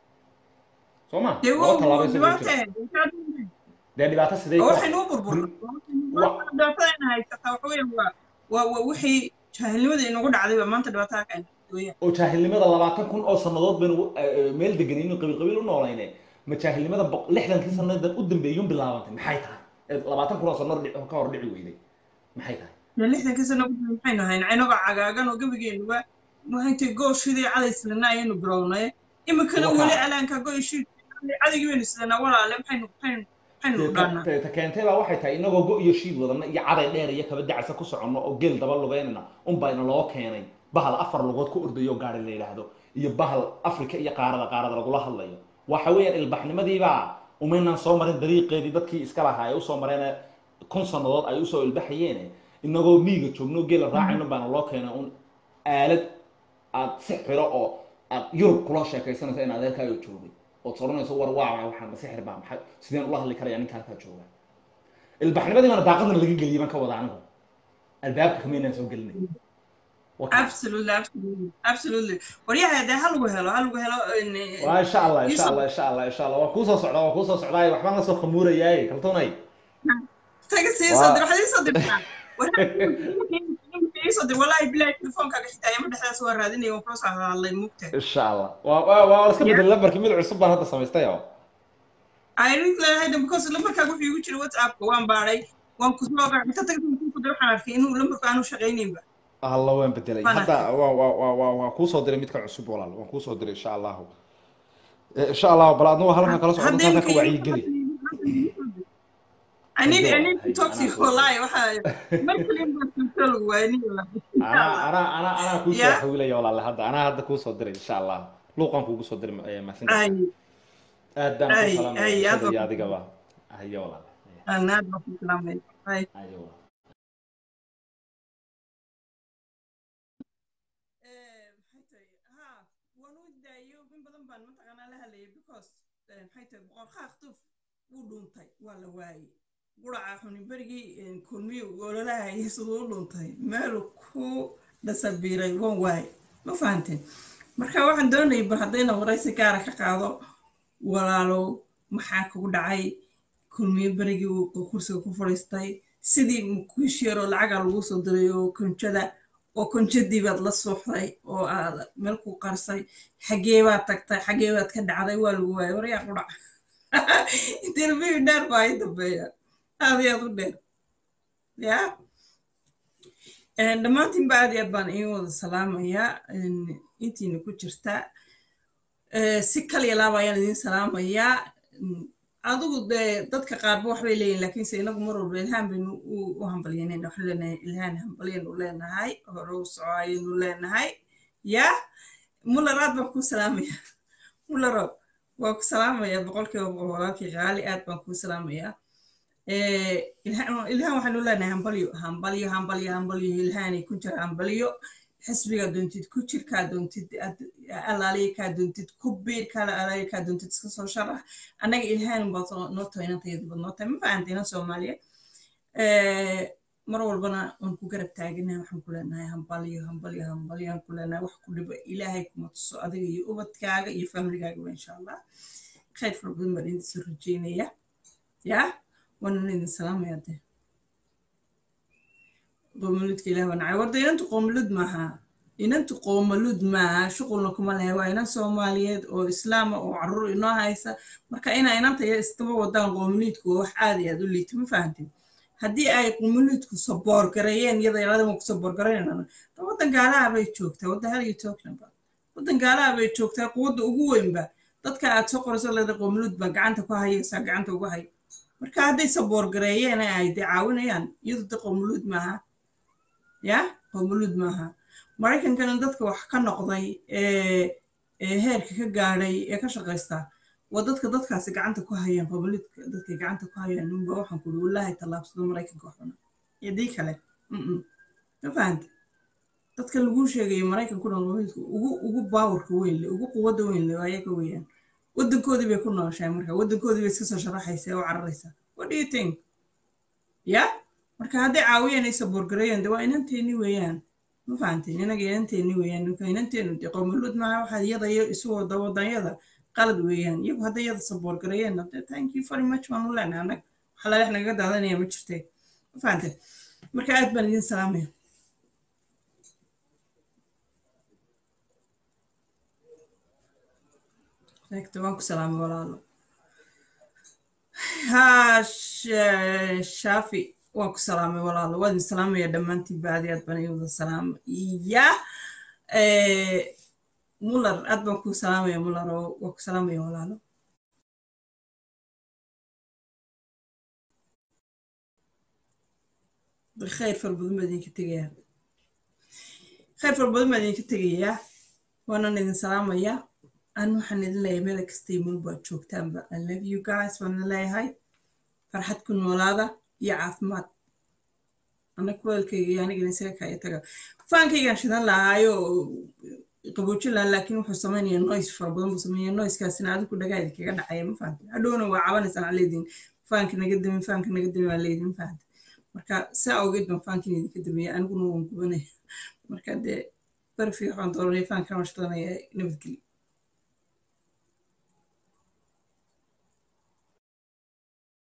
soo ma dee laba tallaabo isagoo u dhibaata jira dee dhibaato sidee oo ku waxaynu u burburna dhibaatadayna haysataa waxa weeyaan waa waa waa wixii jaahilnimada inagu dhacdayba maanta dhibaatada ka weeyaan oo jaahilnimada labaatan kun oo sannadood baynu eh, meel deganay inuu qabiil qabiil u noolayne ma jaahilnimada boq- lixdankii sannadan u dambeeyun bilaabantay maxay tahay Eh, labaatan kun oo sannadood dhic- ka hor dhici weyday maxay tahay dee lixdankii sano ku dib maxaynu hayn inagoo cagaagan oo gebigeenuba maxayntay gooshidii cadaysnana ayaynu bilownay iminkana Waxa- weli alaanka goyshii cadagii baynu sidanaa walaale maxaynu maxaynu maxaynu dhaanaa Te- te keentay baa waxay tahay inagoo go iyo shiid wadana iyo caday dheer iyo kaba dacsa ku soconno oo geel daba lugeynana unbayna loo keenay bahal afar lugood ku ordayo gaari la yidhaahdo iyo bahal afrika iyo qaarada qaarada lagula hadlayo waxa weeyaan ilbaxnimadiibaa umaynaan soo marin dariiqeedii dadkii iska lahaa ay usoo mareen kun sannadood ay usoo ilbaxayeen inagoo miiga joogno geela raacayno baana loo keenay un aalad aad si xiro oo aad yurub kula sheekaysanayso in adeerkaaga joogay ood soranayso war waa waxaan sixir baa maxay sideen ula hadli karaya ninka halkaa jooga ilbaxnimadii baana daaqadana laga geliyay baan ka wada anigu albaabka kamaynaan soo gelinay absolutely absolutely absolutely waryaha dee ha lagu helo ha lagu helo in- waa insha allah insha Yusuf. allah insha allah insha allah waa kuusoo socdaa waa kuusoo socdaay waxbaan la soo khamuurayaay kaltunay taga sii soo dir waxaad ii soo dirtaa ii soo dir wallahi bilahi telefoonkaaga xitaa ima dhexdaas waa raadinaya waan kula soo hadlay mugta insha allah waa waa waa la iska bedel lambarkii mid cusub baan hadda samaystay oo ayrin leedahay because lambarkaaga wuxuu igu jira whatsappka waan baadhay waan ku soo inta taga ku dir waxaan arkay inuu lambarku aanu shaqaynaynba alla waan bedelay Waan hadda waa waa waa waa waa kuusoo diray midka cusub walaal waan kuusoo diray insha allahu Eh, insha allahu bal adna waa halkan kala socda Haddii dadka ka imka- wacyigeli I need I need to Hay, talk to you anaa- wallahi waxa markale baa soo lagu waayay anaa anaa anaa anaa kuusoo Yeah. xawilaya walaal hadda anaa hadda kuusoo diray insha allah luuqan kuugu soo diray eh, messenger ay aad baan ay, ku ay, salaamaya aad sida iyo baan- adigaba haye walaal anaad baa ku salaamay ay haye walaal maxay tahay ha waan u daayo in badan baan mataqaanaa la hadlayay because eh, maxay tahay boqor khaakhtuf wuu dhuuntay waa la waayey quraca xuni berigii kulmiyo ololahayay siduu u dhuuntay meelu ku dhasabiiray waan waayey ma fahanteen marka waxaan doonayay bal haddayna waraysi gaara ka qaado walaalow maxaa kugu dhacay kulmiyo berigii uu kursiga ku fadhiistay sidii mukiish yaroo lacaga lagu soo diray oo konjada oo konjadii baad la suuxday oo aad meel ku qarsay xagee baad tagtay xagee baad ka dhacday waa lagu waayay waryaa ku dhac interview dheer baa i dambeeya aad iyo aad u dheer ya dhammaantiinba aad iyo aad baan iin wada salaamayaa intiina ku jirta Eh, si kaliya laaba ayaan idiin salaamayaa Mm, adigu dee dadka qaarba waxbay leeyihin laakiinse inagu mar walba ilhaan baynu u u hambalyanayna waxaan leenahay ilhaan hambalyanu leenahay hore u soco ayaynu leenahay ya muller aad baan kuu salaamaya mullero waa ku salaamaya boqolkiiba boqol walaalkii qaali aad baan kuu salaamayaa Eh, ilhaan ilhaan waxaanu leenahay hambalyo hambalyo hambalyo hambalyo ilhaanay ku jira hambalyo xisbigaa doontid ku jir kaa doontid aad- alaaliya kaa doontid ku biir kala alaaliya kaa doontid iska soo sharax annaga ilhaan baad soo- noo tahay inantayadu baad noo tahay ma fahantina soomaaliya Eh, mar walbana waan ku garab taaganahay waxaan ku leenahay hambalyo hambalyo hambalyo aan ku leenahay wax ku dhiba ilaahay kuma tuso adiga iyo ubadkaaga iyo famligaaga insha allah khayr fara badan baan idin soo rajeynaya ya waanan idin salaamaya dee qoomaludka ilaah waa nacay warda inantu qoomalud maaha inantu qoomalud maaha shuqulna kuma lehe waa inan soomaaliyeed oo islaama oo caruur inoo haysa marka inaa inanta ya iskaba wadaan qoomaluudku waa wax aad iyo aad u liita ma fahantin haddii ay qoomaluudku saboor gareeyeen iyada yaladama ku saboor garaynana waddan gaalaha bay joogtaa wadda hal you talking about waddan gaalaha bay joogtaa quwadda ugu weynba dadka aad soo qorayso leeda qoomaluud baa gacanta ku hayaysaa gacanta ugu hay marka hadday saboor gareeyeen ay dee caawinayaan iyadu de qoomaluud maaha ya qowmuluud maaha maraykankana dadka wax ka noqday ee ee heerka ka gaadhay ee ka shaqaysta waa dadka dadkaasi gacanta ku hayaan qowmuluudka dadka gacanta ku hayaan ninba waxaan kuli wallaahi tallaabsado maraykanka waxuna yadii kale mm ma fahanta dadka lagu sheegayo maraykankuna qowmuluudka ugu ugu baawarka weyn le ugu quwadda weyn le ayaga weeyaan waddankoodii bay ku nooshahay marka waddankoodii bay iska soo sharaxaysa oo cararaysa what do you think ya marka hadday caawiyaan ay saboorgareeyaan de waa inanteeni weeyaan ma fahanteen inaga inanteeni weeyaan ninka inanteenu de qowmuluud maaha waxaa iyada iyo isu wada wadanyada qalad weeyaan iyagu hadday iyada saboorgareeyaan de thank you very much waan u leenahay annaga waxa laleex nagaga daadanaya ma jirtee ma fahanteen marka aad baan idin salaamaya sheegta waan ku salaamay walaalo ha sh- shaafi waan ku salaamay walaalo waa idin salaamaya dhammaantiin baadi aad baan idin wada salaama iya muller aad baan ku salaamaya muller oo waan ku salaamaya walaalo khayr fara badan baa idinka tegayaa khayr fara badan baa idinka tegayaa waanan idin salaamayaa an waxaan idin leeyahay meel kasta imin baad joogtaanba i love you guys waan idin leeyahay farxad ku noolaada iyo caafimaad ana kuleelkayga iyo anigana isaga kaya taga faankaygaan shidan lahaayo qaboojin lahaa laakiin wuxuu samaynaya noise fara badan buu sameynaya noiskaasina adigu dhagaadi kaga dhacaya ma fahamte hadhowna waa cabanaysaan aa leediin faanka naga dami faanka naga dami waa leediin fahamte marka saa awgeed baan faankin idinka dameeya aniguna waan gubanaya marka dee barfi waxaan dooranaya faankana waan shidanaya nabadgelyo